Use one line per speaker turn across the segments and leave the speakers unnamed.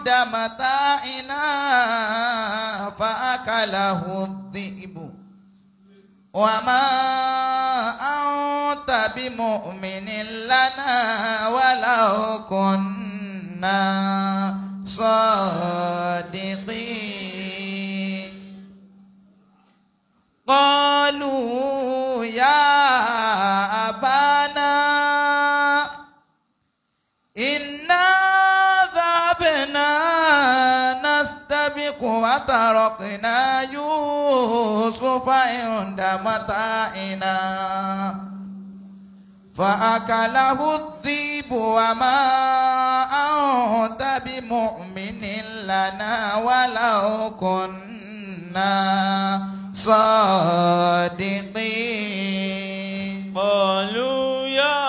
عند متاعنا فأكله الذئب وما أنت بمؤمن لنا ولو كنا صادقين قالوا يا أبانا إنا ذهبنا نستبق وتركنا يوسف عند متاعنا فأكله الذئب وما أنت بمؤمن لنا ولو كنا صادقين
قالوا يا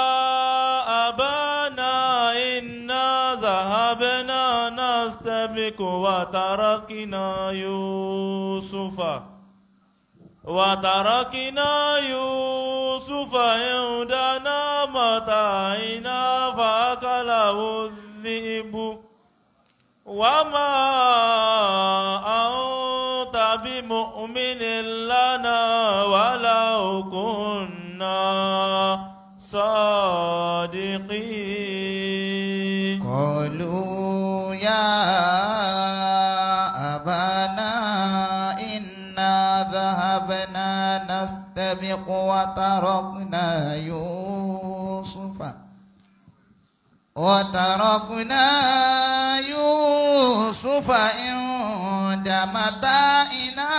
أبانا إنا ذهبنا نستبق وتركنا يوسف وتركنا يوسف عندنا متاعنا فأكله الذئب وما أنت بمؤمن لنا ولو كنا صادقين
قالوا يا أبانا إنا ذهبنا نستبق وتركنا يوسف وتركنا يوسف عند متاعنا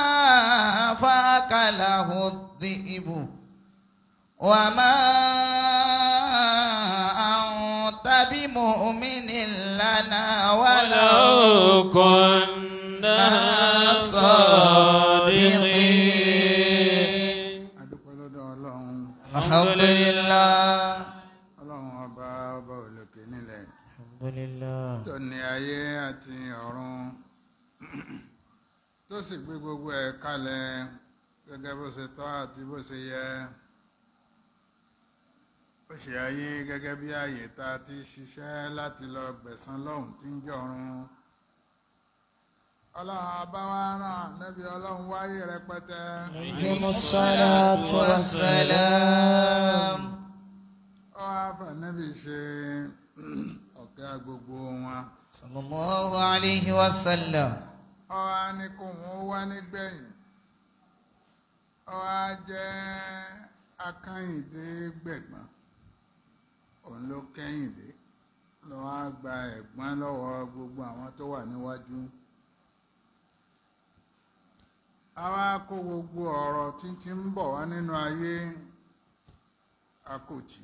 فأكله الذئب وما أنت بمؤمن لنا ولو
ولو كنا صادقين
adúpẹ́ lọ́dọ̀ ọlọ́run
الحمد لله
ọlọ́run ọba ọba òlòkè nílẹ̀
الحمد لله
tó ní ayé àti ọ̀run tó sì gbé gbogbo ẹ̀ kalẹ̀ gẹ́gẹ́ bó ṣe tọ́ àti bó ṣe yẹ ó ṣe ayé gẹ́gẹ́ bí ààyè tá a ti ṣiṣẹ́ láti lọ gbẹ̀san lọ́hùn tí ń jọ̀run ọlọ́run abáwá rán nẹ́bí ọlọ́run wáyé rẹpẹtẹ
عليه الصلاة والسلام
ọ wá fànẹ́bí ṣe ọ̀gá gbogbo wọn
صلى الله عليه وسلم
ọ wá ní kó wọn wá nígbẹ̀yìn ọ wá jẹ́ akányìndé gbẹ̀gbọ́n òun ló kẹ́yìndé ló wá gba ẹ̀gbọ́n lọ́wọ́ gbogbo àwọn tó wà níwájú a wá kó gbogbo ọ̀rọ̀ títí ń bọ̀ wá nínú ayé akòtí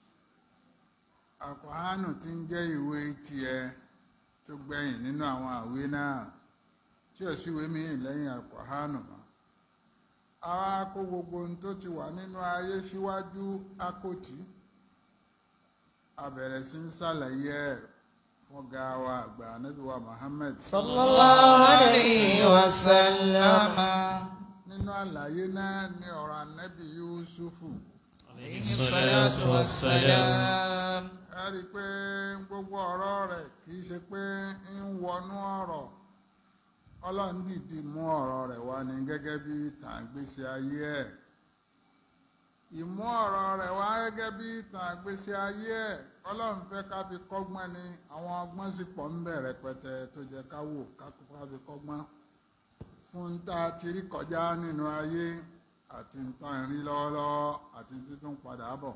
àkọ́hánù tí ń jẹ́ ìwé tiẹ̀ tó gbẹ̀yìn nínú àwọn àwé náà tí ò síwé míì lẹ́yìn àkọ́hánù mọ́ a wá kó gbogbo ohun tó ti wà nínú ayé síwájú akòtí a bẹ̀rẹ̀ sí ń ṣàlàyé ẹ̀ fún gawa àgbà Ànábì wa Muhammad
صلى الله عليه
وسلم
nínú àlàyé náà ní ọ̀rọ̀ Ànábì Yusufu
عليه الصلاة والسلام
ẹ rí i pé gbogbo ọ̀rọ̀ rẹ̀ kì í ṣe pé ń wọnú ọ̀rọ̀ ọlọ́run dìdí mú ọ̀rọ̀ rẹ̀ wá ní gẹ́gẹ́ bí ìtàn àgbésí ayé ẹ̀ ìmú ọ̀rọ̀ rẹ̀ wá gẹ́gẹ́ bí ìtàn àgbésí ayé ẹ̀ ọlọ́run fẹ́ ká fi kọ́gbọ́n ni àwọn ọgbọ́n sì pọ̀ ń bẹ̀ rẹpẹtẹ tó jẹ́ ká wò ká fi kọ́gbọ́n fún tá a ti rí kọjá nínú ayé àti ń tán ìrí lọ́wọ́lọ́wọ́ àti títún padà bọ̀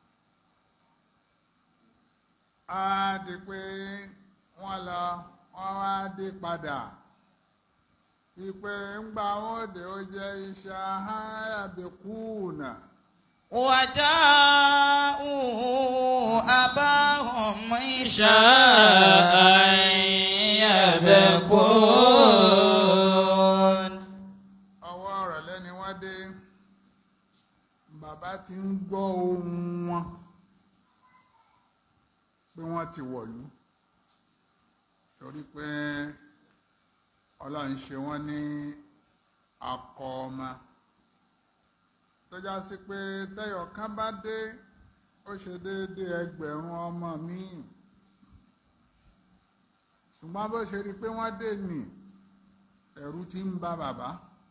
á di pé wọ́n lọ wọ́n wá dé padà ìpè ńgbà wọn dé ó jẹ́ iṣẹ́ aháyàbẹ̀kúùnà
وجاءوا أباهم عشاء يبكون
ọwọ́ rẹ̀ lẹ́ni wọ́n dé bàbá ti ń gbọ́ ohùn wọn pé wọ́n ti wọ̀lú torí pé ọlọ́run ṣe wọ́n ní akọ ọmọ tó já sí pé tẹ́yọ̀ kan bá dé ó ṣe déédéé ẹgbẹ̀rún ọmọ míì ṣùgbọ́n bó ṣe rí i pé wọ́n dé nì ẹ̀rù ti ń ba bàbá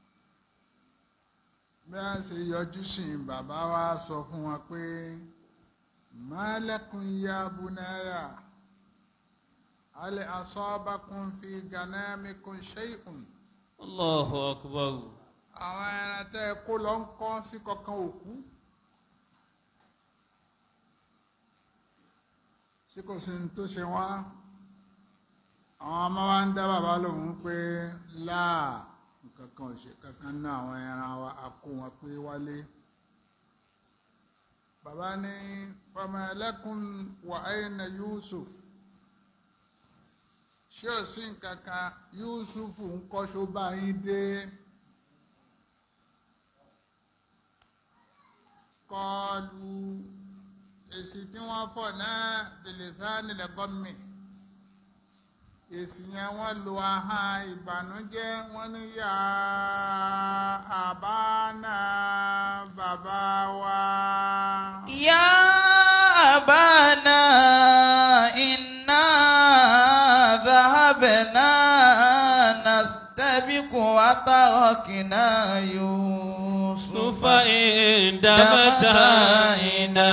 bí wọ́n ṣe yọjú sí i bàbá wa sọ fún wọn pé malakun ya bunaya alẹ́ asọ́bakun fi ganamikun shay'un
Allahu akbar.
àwọn ẹran tẹ́ ẹ kó lọ ń kọ́ sí kankan òkú ṣé kò sí ní tó ṣe wá àwọn ọmọ wa ń dá bàbá lòun pé láà nǹkan kan ò ṣe kankan náà àwọn ẹran wa a kó wọn pé wálé bàbá ní fama lakum wa ayna Yusuf ṣé ò sí nǹkan kan Yusuf ń kọ́ṣọ́ bá yín dé. kọlu èsì tí wọ́n fọ̀ náà bìlìsánì lẹ́gọ́mì èsì yẹn wọ́n lo ahọ́n ìbànújẹ́ wọ́n ní yà àbánà bàbá wa.
يا أبانا إنا ذهبنا نستبق وتركنا يوسف
سوف عند متاعنا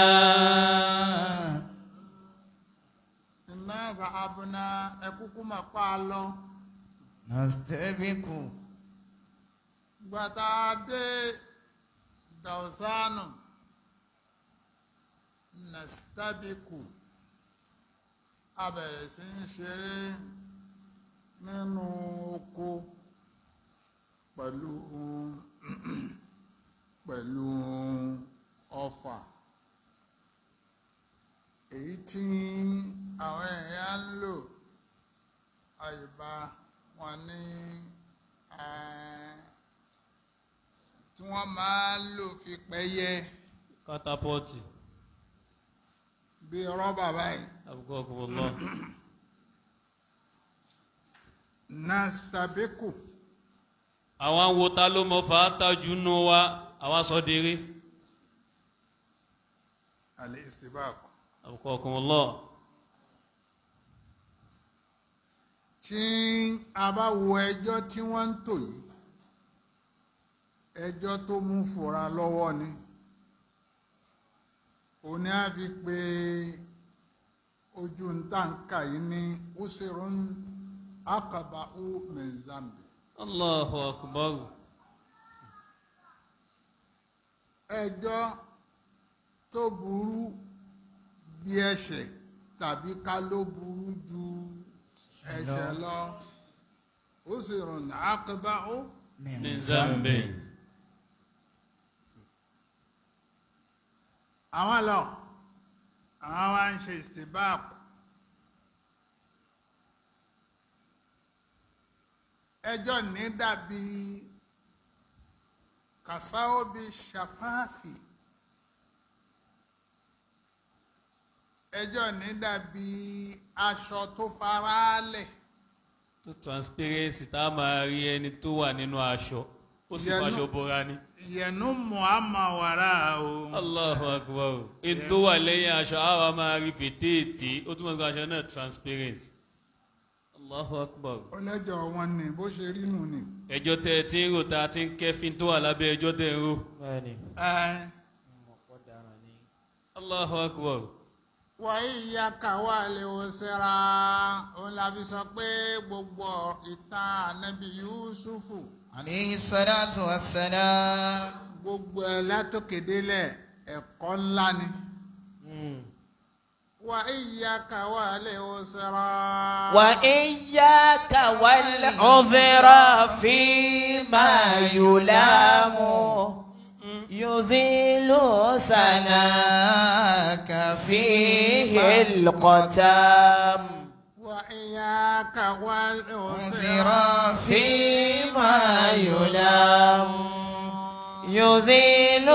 iná ìbàbùnà ẹkúkú mà pa á lọ.
نستبق
gbàtà dé dàwùsánù nàstàbíkù a bẹ̀rẹ̀ sí ń ṣeré nínú oko pẹ̀lú pẹ̀lú ọfà èyí tí àwọn èèyàn ń lò àyíbá wọn ní eh, tí wọ́n máa ń lò fi pẹ́yẹ
Katapọ́ọ̀tì.
bí rọ́bà báyìí
Abukakumullah.
nastabeku
Àwọn wo ta ló mọ fàátà jù nù wa, àwa sọ dèrè.
alẹ́ istibaku
Abukakumullah.
tí a bá wo ẹjọ́ tí wọ́n ń tò yìí ẹjọ́ tó mú fura lọ́wọ́ ni òní á fi pé ojú ń tà ń kà yìí ní usirun akaba'u min zambi
Allahu akbar.
ẹjọ́ tó burú bí ẹ̀ṣẹ̀ tàbí ká ló burú ju ẹ̀ṣẹ̀ lọ usirun akaba'u
Min zambin.
àwọn lọ àwọn wá ń ṣe ìstìbáàpù ẹjọ́ ní dàbí kàsáóbi ṣàfáàfì ẹjọ́ ní dàbí aṣọ tó faraalẹ̀
Tó transparency tá a máa rí ẹni tó wà nínú aṣọ. Ó sì
Ìyẹn
faṣọ
náà-
bora ni.
yẹnu muhammad wàrà o
Allahu akbar. Èyí tó wà lẹ́yìn aṣọ, àwa máa rí fètèètè. Ó túmọ̀ sí pé aṣọ náà transparent. Allahu akbar.
ọlẹ́jọ́ wọn ni bó ṣe rí nù ni.
Ẹjọ́ tẹ ẹ ti ń rò tá a ti ń kẹ́fín tó wà lábẹ́ ẹjọ́ tẹ ń rò.
bẹ́ẹ̀ni
ẹ
Allahu akbar.
wàyí ìyá kàwá lè wò sẹ́ra òun la fi sọ pé gbogbo ìtàn ànábì yusufu
عليه الصلاة والسلام
gbogbo ẹ̀ látòkèdélẹ̀ ẹ̀kọ́ ńlá ni. wàyí ìyá kàwá lè wò sẹ́ra.
وإياك والعذر فيما يلام يزيل سناك فيه القتام
wàyí kàwá lè wò
أنذر
sẹ́ra.
فيما يلام يزيل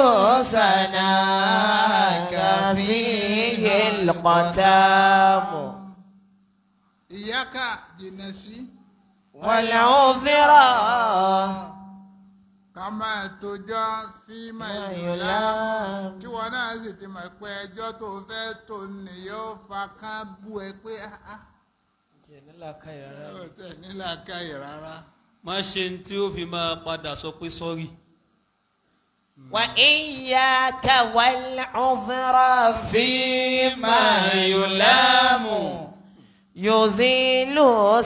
سناك فيه القتام
ìyá ká jìnnà sí
والعذرا
ká máa tójọ́ fíìmà ìlúlá. tí wọn náà sì ti mọ̀ pé ẹjọ́ tó fẹ́ tó ní yóò fa kán bú ẹ pé "Ah, ah, ó tẹ̀ nílà káyè rárá
má ṣe ní tí ó fi máa padà sọ pé sọ́rí.
وإياك والعذر فيما يلام يزيل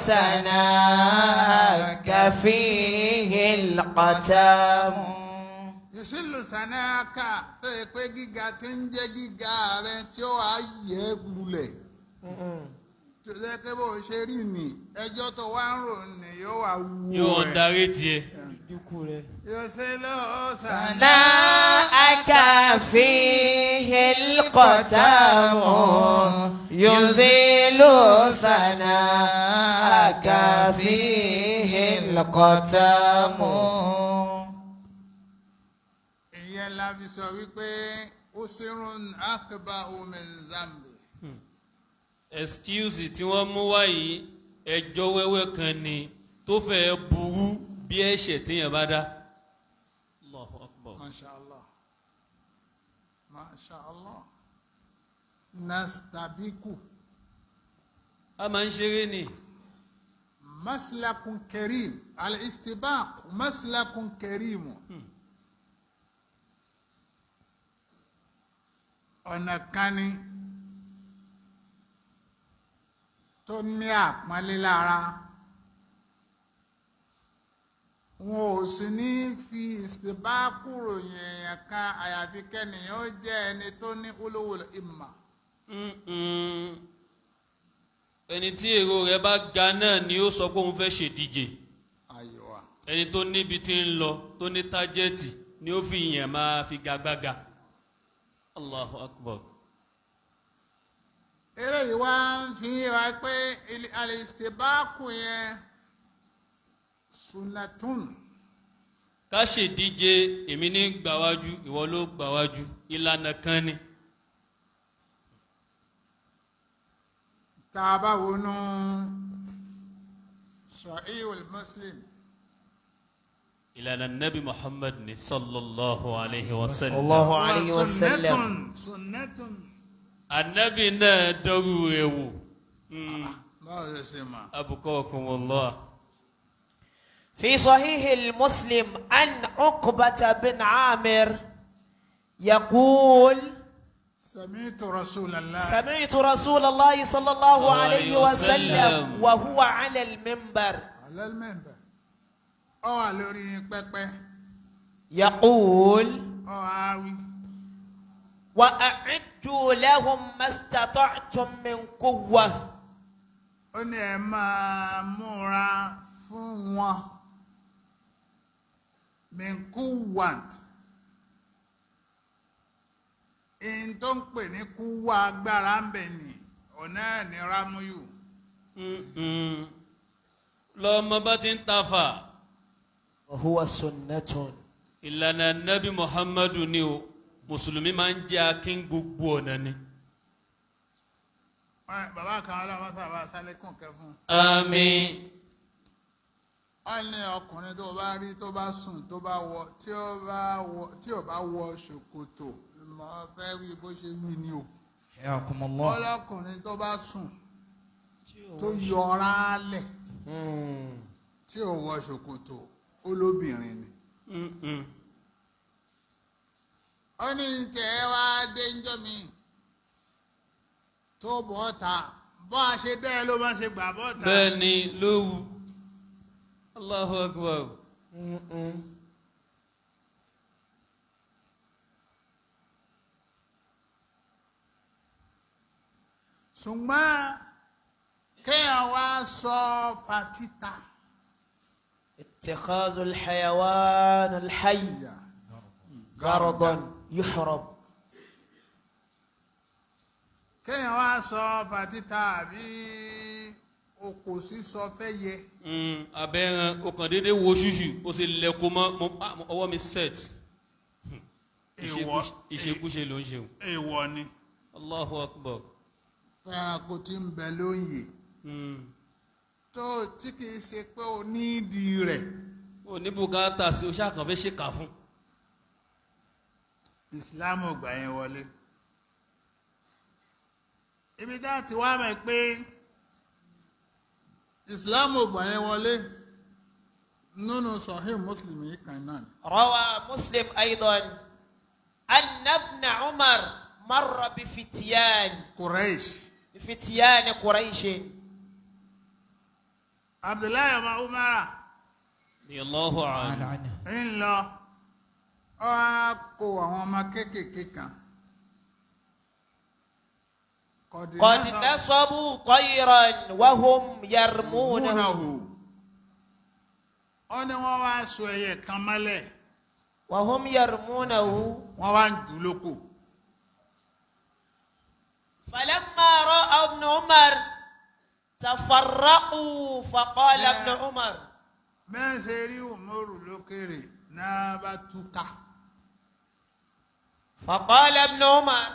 سناك فيه القتام
ìṣìlù sanáàkà tó yẹ pé gíga tí ń jẹ́ gíga rẹ tí ó wàá yẹ lulẹ̀ tó yẹ pé bó ṣe rí ni ẹjọ́ tó wá ń rò ní yóò wá wú
yóò ń darí tiẹ̀.
ìṣìlù sanáàkà.
سناءك فيه القتام يزيل سناءك فيه القتام
ìyẹn la fi sọ wípé usirun akba min zambi
excuse tí wọ́n mú wá yìí ẹjọ́ wẹ́wẹ́ kan ni tó fẹ́ burú bí ẹ̀ṣẹ̀ téèyàn bá dá. Allahu Akbar.
masha allah masha allah nastabiku
a máa ń ṣeré ni
maslakun karim al-istibaq maslakun karim ọ̀nà kan ni tó ní àpọ́nlé lára wọn ò sì ní fi ìsìbáàkù ròyìn èèyàn kan àyàfi kẹ́nìyàn ó jẹ́ ẹni tó ní ulul imma
Mm-mm. ẹni tí èrò rẹ̀ bá ga náà ni ó sọ pé òun fẹ́ ṣèdíje
ayọ̀wà
ẹni tó níbi tí ń lọ tó ní tájẹ́ẹ̀tì ni ó fi yàn máa fi gagbága. Allahu Akbar.
eré yìí wá ń fi wá pé ilé- al-istibaqu yẹn sunnatun
ká ṣèdíje èmi ní gbàwájú ìwọ ló gbàwájú ìlànà kan ni.
tá a bá wọnú sahihul muslim
ìlànà nabi muhammad ni sallallahu alayhi wa sallam.
الله عليه
wa
وسلم
sunnatun sunnatun
anabi náà dọ́rù rẹ̀ wò.
báwo ló ṣe mọ̀
abukakumullah.
في صحيح المسلم عن عقبة بن عامر يقول
sami'tu rasulallah
سمعت رسول الله صلى الله عليه
عليه
وسلم
وسلم.
وهو على المنبر
alal minbar ó wà lórí pẹpẹ
يقول
ó wá wí
وأعدوا لهم ما استطعتم من قوة
ó ní ẹ máa múra fún wọn min quwwat in tó ń pè ní kúwà agbára ń bẹ̀ ni ọ̀nà ẹ̀ ní rámúyù
Mm-mm. lọ́mọ bá ti ń tafa
وهو سنة
ìlànà nabi muhammadu ni o mùsùlùmí máa ń jẹ́ akín gbogbo ọ̀nà ni.
Ẹ, bàbá kan ọlọ́mọ sábà sálékùn kẹfún
àmín.
wọ́n ní ọkùnrin tó bá rí tó bá sùn tó bá wọ tí ó bá wọ tí ò bá wọ ṣòkòtò mo fẹ́ wí bó ṣe wí ni o
حياكم الله
ọlọ́kùnrin tó bá sùn tó yọra lẹ̀ tí ò wọ ṣòkòtò olóbìnrin ni
Mm-mm.
ó ní tẹ̀ wá dé ńjọ́ mi tó bọ́ ta bọ́ a ṣe dẹ́ ló bá ṣe gbà bọ́ ta
bẹ́ẹ̀ ni lówu allahu akbar
ṣùgbọ́n kéèyàn wá sọ fatita
اتخاذ الحيوان الحي غرضا يحرم
kéèyàn wá sọ fatita àbí okò sísọ fẹ́ yẹ
Mm, abẹ́ran o kàn déédéé wo ṣùṣù o sì lẹ́kọ̀ọ́ mọ́ mo- ah, mo- ọwọ́ mi set Ìṣekúṣe- ìṣekúṣe ló ń ṣe o
èèwọ̀ ni
allahu akbar
fẹ́ràn kò tí ń bẹ lóyè
Mm.
tó tí kìí ṣe pé o nídìí rẹ̀
o ní bùkátà sí o ṣáà kàn fẹ́ ṣèkà fún
ìsìláàmù gbà yẹn wọlé ibi tá a ti wá mọ̀ pé ìsìláàmù ò gbà yẹn wọlé nínú sahih muslim yìí kan náà ni.
روى مسلم أيضا أن ابن عمر مر بفتيان
quraish
بفتيان قريش
abdullahi ọmọ umara
ni allahu
تعالى
a'lam
عنه
ń lọ ọ á kó àwọn ọmọ kéékèèké kan.
قد نصبوا طيرا وهم يرمونه
múnahu ó ní wọ́n wá so ẹyẹ kan mọ́lẹ̀
وهم يرمونه
wọ́n wá ń jù lóko
فلما رأى ابن عمر تفرقوا فقال
لا.
ابن عمر
bẹ́ẹ̀ ṣe rí umaru lókèrè náà bá túká
فقال ابن عمر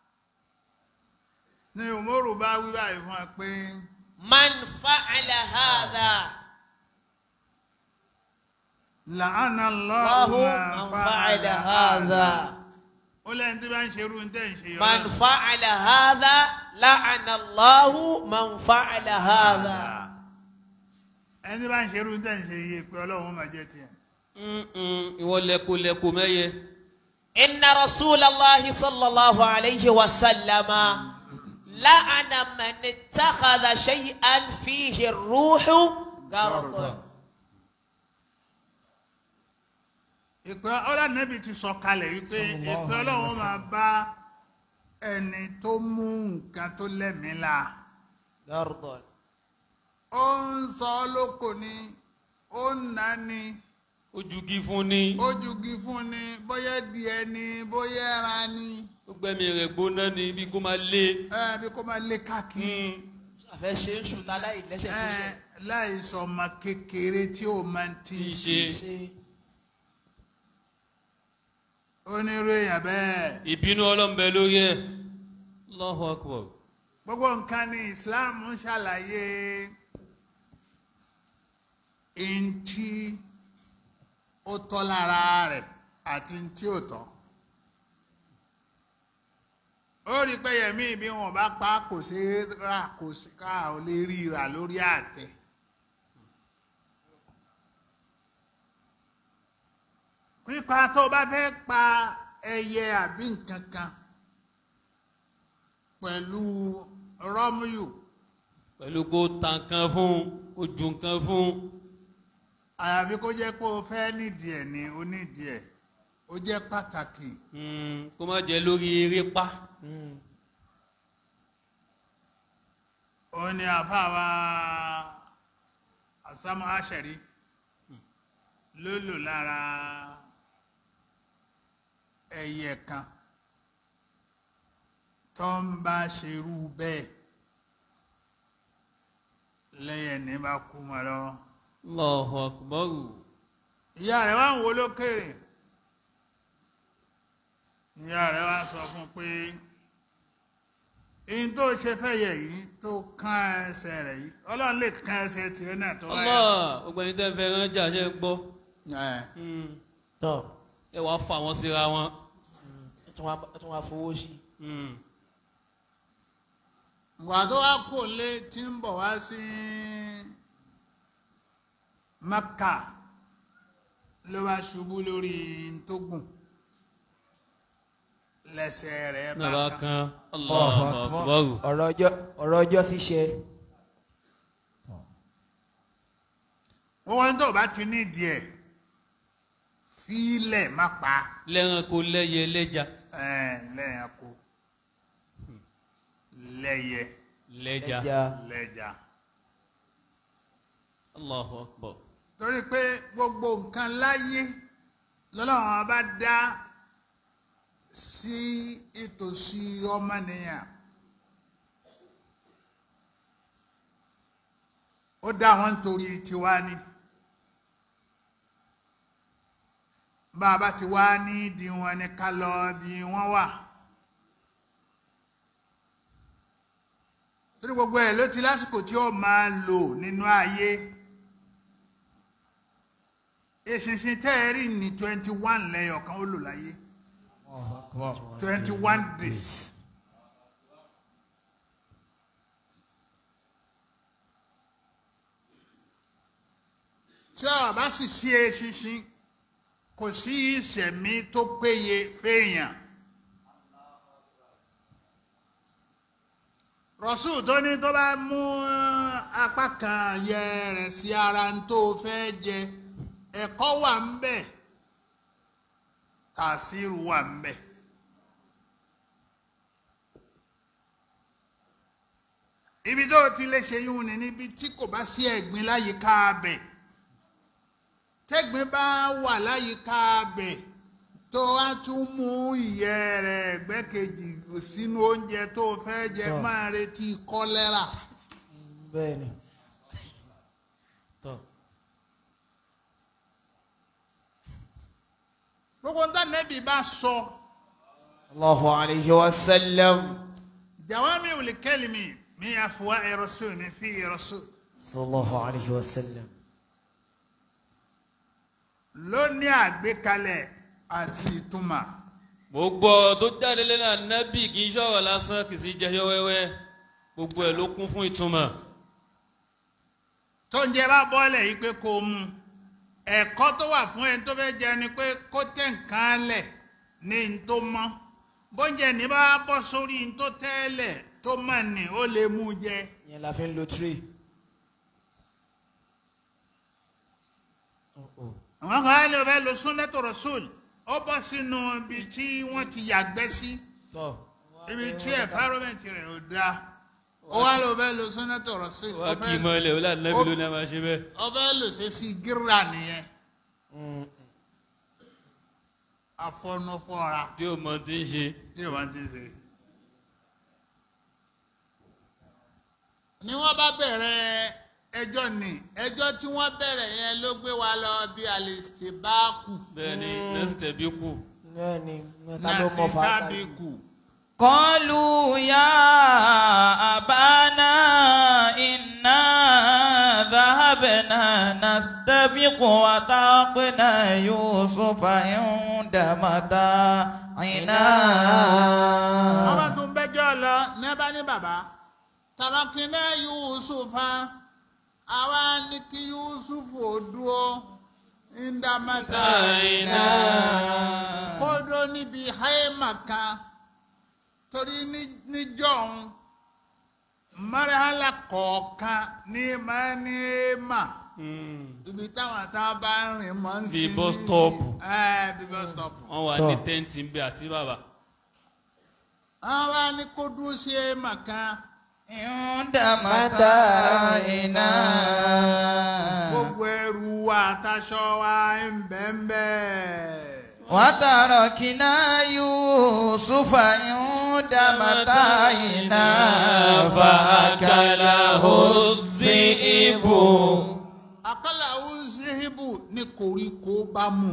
ní umaru bá wí báyìí fún wa pé
من فعل هذا
làánà
الله
lọ́hùn
من فعل هذا
ó lẹ́yìn tí bá ń ṣe irú ní tẹ̀ ń ṣe
من فعل هذا لعن الله من فعل هذا
ẹni tí bá ń ṣe irú ní tẹ̀ ń ṣe iye pé ọlọ́run máa jẹ́ tiẹ̀.
ìwọ lẹkọlẹkọ mẹyẹ
إن رسول الله صلى الله عليه وسلم لعن من اتخذ شيئا فيه الروح غرضا
ìpè ọlọ́nàbì ti sọ kalẹ̀ wípé
Sallallahu
ìpè
alaihi
ọlọ́run
wasallam.
máa bá ẹni tó mú nǹkan tó lẹ́mìí la
غرضا
ó ń sọ ọ́ lóko ni ó ń nà ni
ojúgi fún ni
ó jugi fún ni bóyá díẹ̀ ni bóyá ẹran ni
ó gbẹmí rẹ gbóná ni bí kò máa lé
ẹ bí kò máa lé káàkiri
àfẹ́ ṣe ń sùn tálá ìlẹ́sẹ̀
ẹ
tó ṣe.
láì sọ ọmọ kékeré tí ó máa ti
Tí í
ṣe
ṣe.
ṣe
onírú èèyàn bẹ́ẹ̀
ìbínú ọlọ́mbẹ lórí ẹ̀ Allahu akbar
gbogbo nǹkan ní Islam ń ṣàlàyé ntí ó tọ́ lára rẹ̀ àti ntí ò tọ́ ó rí pé yẹmí bí wọn bá pa kò sí rà kò sí ká ò lè rí rà lórí àtẹ pípa tó bá fẹ́ pa ẹyẹ àbí nǹkan kan pẹ̀lú rọ́múyù
pẹ̀lú kó ta nǹkan fún kó ju nǹkan fún
àyàfi kó jẹ́ pé o fẹ́ nídìí ẹ̀ ní onídìí ẹ̀ ó jẹ́ pàtàkì
mm, kó má jẹ lórí eré pa
ó ní àfáàwá àsámú àṣẹrí ló lò lára ẹyẹ kan tó ń bá ṣerú bẹ́ẹ̀ lẹ́yìn ní bá kú mọ́ lọ́wọ́
Allahu akbar
ìyá rẹ̀ wá ń wo lókèrè ìyá rẹ̀ wá sọ fún pé in tó ṣe fẹ́yẹ̀ yìí tó kán ẹsẹ̀ rẹ̀ yìí ọlọ́run lè kán ẹsẹ̀ tìrẹ náà tó wáyà
Allah gbogbo ẹni tẹ́ ń fẹ́ ránjà ṣe ń gbọ́
ẹ̀
Mm,
tọ́
ẹ wàá fà wọ́n síra wọn
ẹ tún wá- ẹ tún wá fowó sí
Mm,
ìgbà tó wá kò lé tí ń bọ̀ wá sí Mẹ́kà ló bá ṣubú lórí tó gùn lẹ́sẹ̀ rẹ̀
náà bá
bá kán
kan Allahu
Akbar.
akbar
ọ̀rọ̀ ọjọ́ ọ̀rọ̀ ọjọ́ ṣíṣe
wọ́n wọ́n tó bá ti nídìí ẹ̀ fílẹ̀ má pa
lẹ́ranko lẹ́yẹ lẹ́ja
ẹ̀ lẹ́yìn kó lẹ́yẹ
lẹ́ja
ẹja
lẹ́jà
Allahu akbar
torí pé gbogbo nǹkan láyé lọ́lọ́run bá dá sí ìtòsí ọmọnìyàn ó dá wọn torí tiwa ni bá a bá ti wá ní ìdí wọn ni ká lọ bí wọ́n wà torí gbogbo ẹ̀ ló ti lásìkò tí ó máa lò nínú ayé eṣinṣin tẹ́ ẹ rí ní twenty one lẹ́yọ̀ kan ó lò láyé
الله أكبر
twenty one days. tí ọ̀rọ̀ bá sì sí eṣinṣin kò sí ìṣẹ̀mí tó péye fèèyàn. rọ̀ṣù tó ní tó bá mú apá kan yẹ rẹ̀ sí ara ń tó fẹ́ jẹ ẹ̀kọ́ wà ń bẹ̀ tàṣírù wà ń bẹ̀. ibi tó ti lè ṣe yún ni níbi tí kò bá sí ẹ̀gbin láyìíká abẹ̀ tẹ́gbin bá wà láyìíká abẹ̀ tó wá tún mú ìyẹ́ rẹ̀ ẹ̀gbẹ́ kejì sínú oúnjẹ tó fẹ́ jẹ
Tọ́.
máa retí kọ́lẹ́rà.
bẹ́ẹ̀ni.
tọ́
gbogbo ń tánẹ́bì bá sọ
Allahu alayhi wa sallam.
jawami ul kalimi mi afwa'i rasul mi fi rasul
Sallallahu alayhi wa sallam.
ló ní àgbékalẹ̀ àti ìtumọ̀.
gbogbo tó jáde lẹ́nu ànábì kì í ṣọ̀rọ̀ lásán kì í sì jẹyọ wẹ́wẹ́ gbogbo ẹ̀ ló kún fún ìtumọ̀
tó ń jẹ bá bọ́ọ̀lẹ̀ yìí pé kó o mú ẹ̀kọ́ tó wà fún ẹni tó fẹ́ jẹ ni pé kó tẹ̀ nǹkan lẹ̀ ní n tó mọ́ bóúnjẹ ní bá bọ́ sórí n tó tẹ́lẹ̀ tó mọ̀ ní ó lè mú jẹ.
yẹn la fi ń lo tray.
àwọn kan á lè fẹ́ lo sunnatu rasul ó bọ́ sínú ibi tí wọ́n ti yàgbẹ́ sí
tọ́.
ibi tí environment rẹ̀ ò dáa ó wá lọ fẹ́ lo sunnatu rasul
wá kì í mọ ilẹ̀ wọlé ànábì ló ní a máa ṣe bẹ́ẹ̀
ó fẹ́ lò ṣe sí gírà nìyẹn afọnufọra
tí ó mọ tí ń ṣe
tí o bá ti ṣe. ni wọ́n bá bẹ̀rẹ̀ ẹjọ́ ni ẹjọ́ tí wọ́n bẹ̀rẹ̀ yẹn ló gbé wa lọ bí alistibaku
bẹ́ẹ̀ ni nẹ́sítẹ̀ bí kù
bẹ́ẹ̀ni mẹ́ta ló mọ fàákà yìí.
nasitabiku
قالوا يا أبانا إنا ذهبنا نستبق وتركنا يوسف عند
wọ́n bá
متاعنا
tún bẹ́jọ́ lọ nẹ́bà ní bàbá tàbákinná yusufa àwa ní kí yusuf ò dúró ndàmátà
Àìná.
kódó níbi haima kan torí ní- níjọ́un marahala kọ̀ọ̀kan ní máa ní èèmà ibi táwọn tá a bá ń rìn mọ́ ń
Bí
sinmi
bus
sí.
stop.
ẹ bí bus stop.
wọ́n wà
Tọ́.
ní tẹ́ǹtì ń bẹ àti bàbá
àwa ní kó dúró sí èèmà kan
عند متاعنا
gbogbo ẹrù wa àtàṣọ wa ń bẹ́ẹ̀ bẹ́ẹ̀.
وتركنا يوسف عند متاعنا فأكله الذئب
àkàlà uzihibu ní koríko bá mú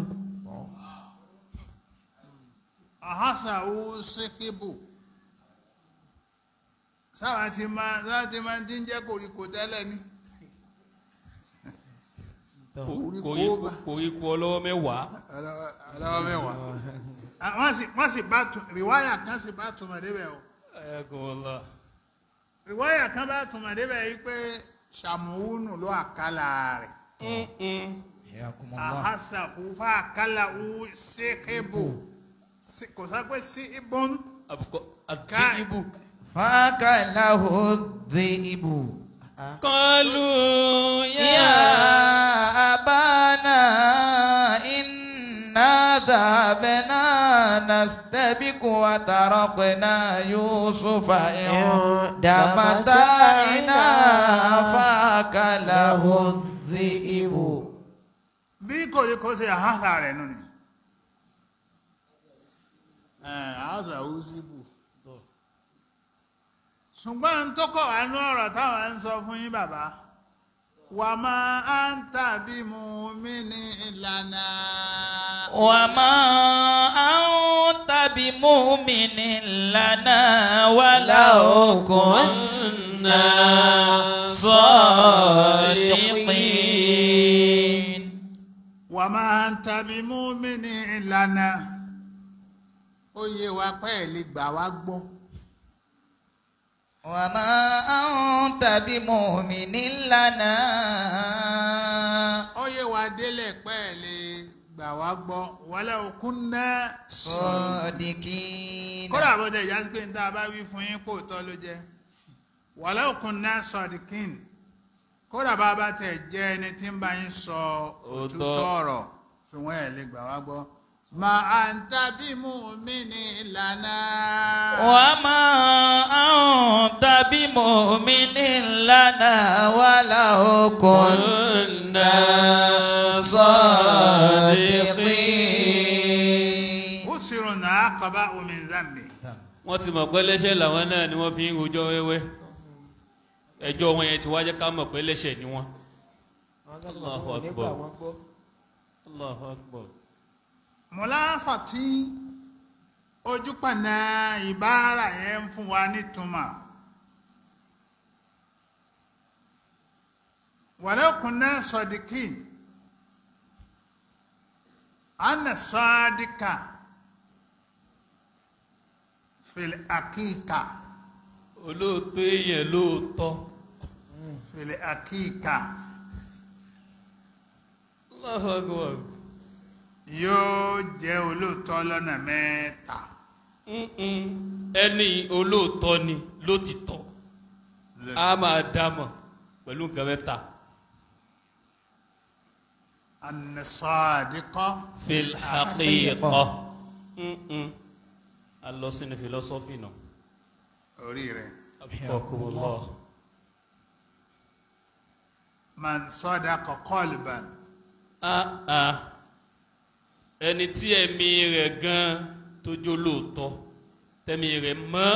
àhásà uzihibu sáwà tí máa sáwà tí máa dín jẹ́ koríko tẹ́lẹ̀ ní Koríko bá.
koríko ọlọ́wọ́ mẹ́wàá
ọlọ́wọ́ mẹ́wàá Ah, wọ́n sì wọ́n sì bá tún rìwáyà kan sì bá túmọ̀ débẹ̀ o
ẹ̀ẹ́gùn ọ̀la
rìwáyà kan bá túmọ̀ débẹ̀ yìí pé sàmúhùnù ló àkàlà rẹ̀.
حياكم الله
ahasahu fàkàlàwù sèkébù kò sọ pé sí ibùn
àbùkọ
Ká-
àdìbò
فأكله الذئب
kọlu
يا
yá
أبانا إنا ذهبنا نستبق وتركنا يوسف عند متاعنا فأكله الذئب
bí kòríkò ṣe àhásà rẹ̀ nù ni àhásàwù síbù ṣùgbọ́n tó kọ̀ wá ní ọ̀rọ̀ táwọn ń sọ fún yín bàbá wà máa ń tàbí mú mi ní ìlànà
وما أنت بمؤمن لنا ولو كنا صادقين
wà máa ń tàbí mú mi ní ìlànà ó yé wa pẹ́ ẹ̀ lè gbà wá gbọ́.
وما أنت بمؤمن لنا
ó yé wa délẹ̀ pẹ́ ẹ̀ lè gbà wá gbọ́ wọlé òkun náà
صادقين
kódà bó tẹ̀ ìyá sí pé níta bá wí fún yín kó tọ́ ló jẹ́ wọlé òkun náà sọ̀dìkín kódà bá bá tẹ̀ jẹ́ ẹni tí ń bá yín sọ òtútọ́ ọ̀rọ̀ ṣùgbọ́n ẹ̀ lè gbà wá gbọ́ mà á ń tàbí mú mi ní ìlànà.
وما أنت بمؤمن لنا ولو كنا صادقين
ó sì rò náà kaba omi zambi.
wọ́n ti mọ̀ pé lẹ́ṣẹ̀ làwọn náà ni wọ́n fi ń rojọ́ wẹ́wẹ́ ẹjọ́ wọn yẹn ti wá jẹ́ ká mọ̀ pé lẹ́ṣẹ̀ ni wọ́n. Allahu Akbar. Allahu Akbar.
mọ̀láṣà tí ojúpànà ìbára yẹn ń fún wa nítumọ̀ wàlẹ́kùnná sọ̀dìkì anna sọ́dìkà fìlẹ̀ àkíkà
olóòótọ́ èèyàn lóòótọ́
fìlẹ̀ àkíkà
Allahu Akbar.
yóò jẹ́ olóòótọ́ lọ́nà mẹ́ta
Mm-mm. ẹni olóòótọ́ ni lótìtọ́ a máa dámọ̀ pẹ̀lú nǹkan mẹ́ta.
anna sọ́dìkà
fil haqiqa Mm-mm. a lọ sínú philosophy náà.
orí rẹ̀.
Akumullah.
man sadaqa qalban
Ah, ah. ẹni tí ẹ̀mí rẹ̀ gan tó jó lóòótọ́ tẹ̀mí rẹ̀ mọ́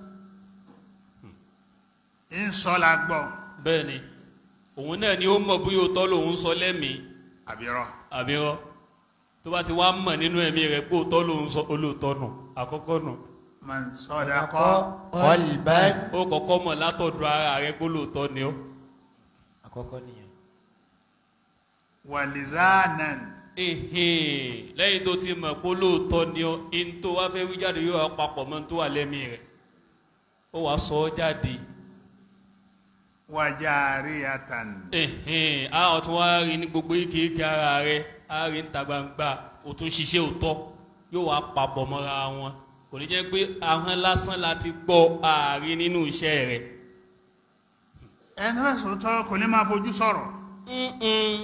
ń sọ́la gbọ́
bẹ́ẹ̀ ni òun náà ni ó mọ̀ bóyá òótọ́ lòun sọ lẹ́mìí
àbírọ́
àbírọ́ tó bá ti wá mọ̀ nínú ẹ̀mí rẹ̀ pé òótọ́ lòun sọ olóòótọ́ nù àkọ́kọ́ nù
man sadaqa
قلبا
ó kọ́kọ́ mọ̀ látọ̀dọ̀ ara rẹ̀ pé olóòótọ́ ni ó
àkọ́kọ́ nìyẹn
wa lizanan
Ẹ̀hẹ́n. lẹ́yìn tó ti mọ̀ pé olóòótọ́ ni ó in tó wá fẹ́ wí jáde yóò wá papọ̀ mọ́ tó wà lẹ́mí rẹ̀ ó wàá sọ ọ́ jáde
wa jariyatan
ẹ̀hẹ́n. a ò tún wá rí ní gbogbo ike ara rẹ̀ a rí níta gbangba ó tún ṣiṣẹ́ òótọ́ yóò wá papọ̀ mọ́ra wọn kò ní jẹ́ pé ahọ́n lásán láti gbọ́ ààrin nínú iṣẹ́ rẹ̀
ẹni fẹ́ sòótọ́ kò ní máa fojú sọ̀rọ̀
Mm-mm.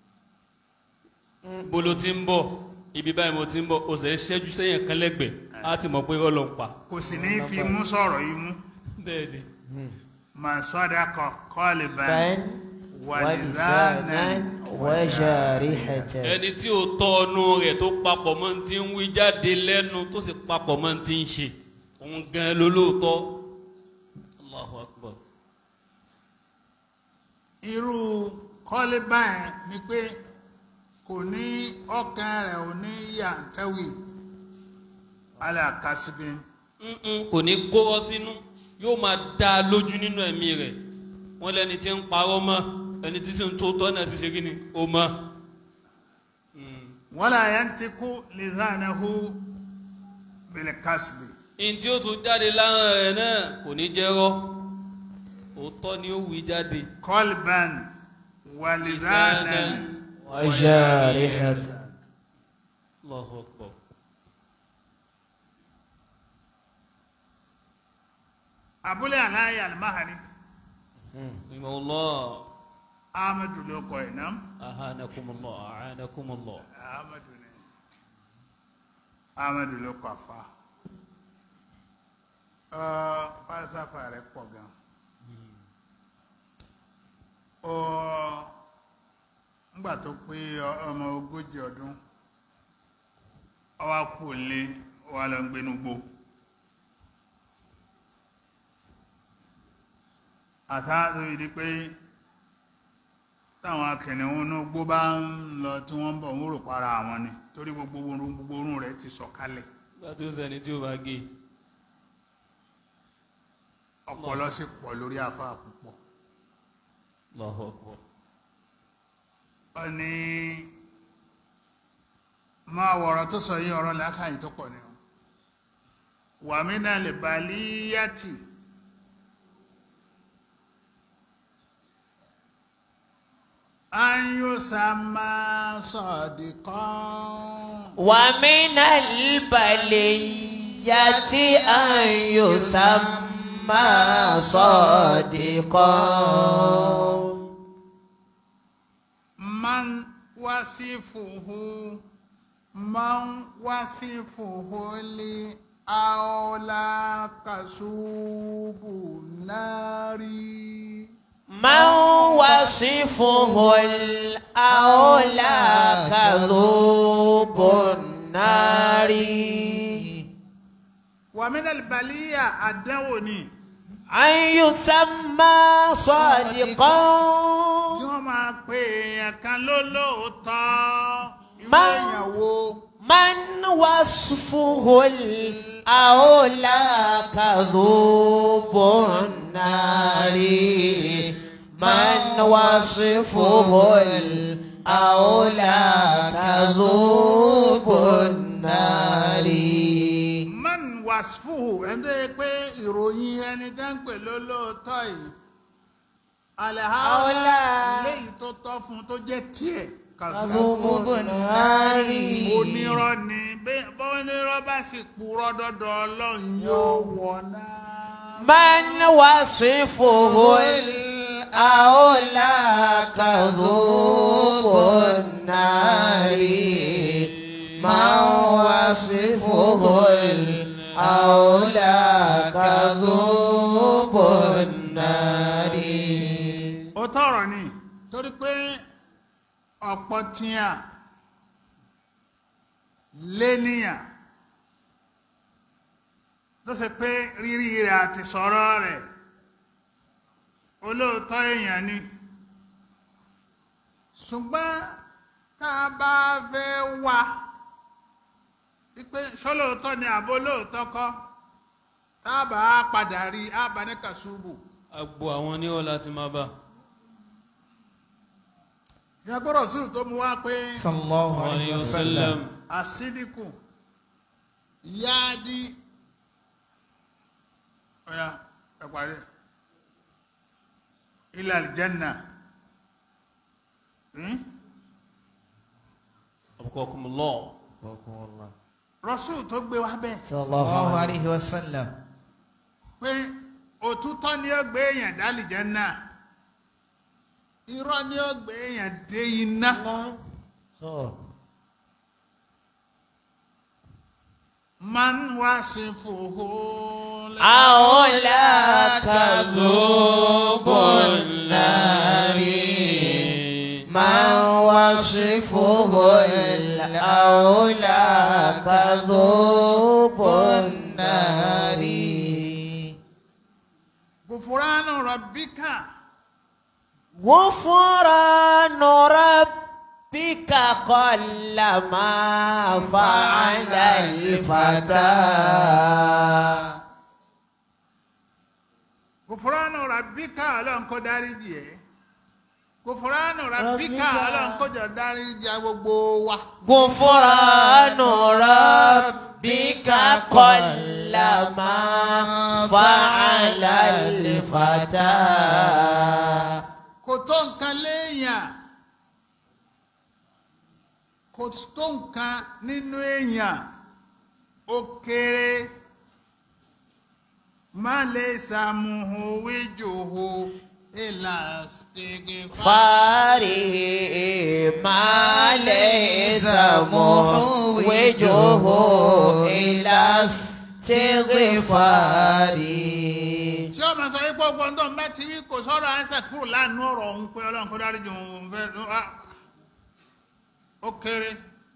bó ló ti ń bọ̀ ibi báyìí mo ti ń bọ̀ o sì ń ṣẹ́jú sẹ́yìn kan lẹ́gbẹ̀ẹ́ á ti mọ̀ pé ọlọ́ ń pa.
kò sì ní fi mú sọ̀rọ̀ yìí mú
bẹ́ẹ̀ ni.
man sadaqa qalban
بل
wa
ولسانا
lizanan
وجارحة
ẹni tí ó tọ́ ọnu rẹ̀ tó papọ̀ mọ́ ti ń wí jáde lẹ́nu tó sì papọ̀ mọ́ ti ń ṣe òun gan ló lóòótọ́. Allahu Akbar.
irú kọ́lébà yẹn ni pé kò ní ọkàn rẹ̀ ò ní yàntẹ́wì ala kasibin
Mm-mm, kò ní kóró sínú yóò máa dá a lójú nínú ẹ̀mí rẹ̀ wọ́n lẹ́ni tí ń parọ́ mọ́ ẹni tí sì ń tó tọ́ náà ti ṣe kí ni ó mọ́.
wala yantiku lizanahu bil kasbi
in tí ó tún jáde láhàn rẹ̀ náà kò ní jẹ́rọ́ òótọ́ ni ó wí jáde.
qalban wa lizanan
وجارحة
Allahu Akbar.
abúlé aláyé alimahari
Rahimahullah.
ahmadu ló kọ iná
ahanakumullah ahanakumullah.
ahmadu ni ahmadu ló kọ afa ọ falsafa rẹ̀ pọ̀ gan ọ ngbà tó pé ọmọ ogójì ọdún ọwá kú lé wà lọ gbénú gbó àtàtò ìdí pé táwọn akẹ̀nìún inú gbó bá ń lọ tí wọ́n ń bọ̀ ń rò para àwọn ni torí gbogbo orun gbogbo orun rẹ̀ ti sọ̀kalẹ̀
bá tó sẹni tí ó bá gé
ọpọlọ sì pọ̀ lórí afá púpọ̀
Allahu Akbar.
ọ ní máa wọ̀rọ̀ tó sọ yí ọ̀rọ̀ lákàáyí tó pọ̀ ní wàmínà lè bá líyàtì ayúsàmà sọ̀dìkan.
ومن البلية أن يسمى صادقا
man wasifuhu man wasifuhu li aola kasubu nari.
من وصفه الأولى كذوب النار
wàmínà baliya àdánwò ni
أن يسمى صادقا
tí wọ́n máa pe èèyàn kan lólóòótọ́ ìwé
Man-
èèyàn wo
من وصفه الأولى كذوب النار من وصفه الأولى كذوب النار
man wasfuhu ẹni tó yẹ pé ìròyìn ẹni tẹ́ ń pè lólóòótọ́ yìí alẹ́hàólá
Àólà.
léyìí tó tọ́ fún tó jẹ́ tiẹ̀
كذوب النار
onírọ́ ni bẹ́- bọ́nírọ́ bá sì purọ́ dọ́dọ̀ ọlọ́run yóò wọ̀ náà.
من وصفه الأولى كذوب النار من وصفه الأولى كذوب النار
ó tọrọ ni torí pé ọ̀pọ̀ tíyà léníyàn tó ṣe pé rírí rẹ̀ àti sọ̀rọ̀ rẹ̀ olóòótọ́ èèyàn ni ṣùgbọ́n tá a bá fẹ́ wá wípé ṣólóòótọ́ ni àbó lóòótọ́ kọ́ tá a bá padà rí a bá ní kàṣubù.
agbo àwọn oníwọ̀ láti máa bá
ìyàgbọ́rọ̀ sí tó mú wá pé
sallallahu
alayhi wa sallam
àsídìkù yáàdí ọ̀yà ẹ̀pàdé ilẹ̀ àlìjẹ́nà
abukakumullah
rọ́sù tó gbé wá bẹ́ẹ̀
sallallahu alayhi wa sallam
pé òtútọ́ ni ó gbé èèyàn dálìjẹ́nà irọ́ ni ó gbé èèyàn dé iná man wá sí fòhó
أولى كذوب النار من وصفه الأولى كذوب النار
gòfúránù rọ̀bíkà
غفران ربك قل ما فعل الفتى
gòfúránù rọ̀bíkà ọlọ́run kó dáríjì ẹ́ gòfúránù rọ̀bíkà
Rabbika.
ọlọ́run kó jọ dáríjì gbogbo wa
غفران ربك قل ما فعل الفتى
kò tó nǹkan léèyàn kò tó nǹkan nínú èèyàn ó kéré má lè sàmùhù wíjòhò ìlàsígì
فاري ما ليس محوجه إلى استغفاري
tí ó máa sọ wípé ọgbọ́n tó ń bá ti wí kò sọ̀rọ̀ isaac fúrò láàánú ọ̀rọ̀ òun pé ọlọ́run kó dáríjì òun fẹ́ ah, ó kéré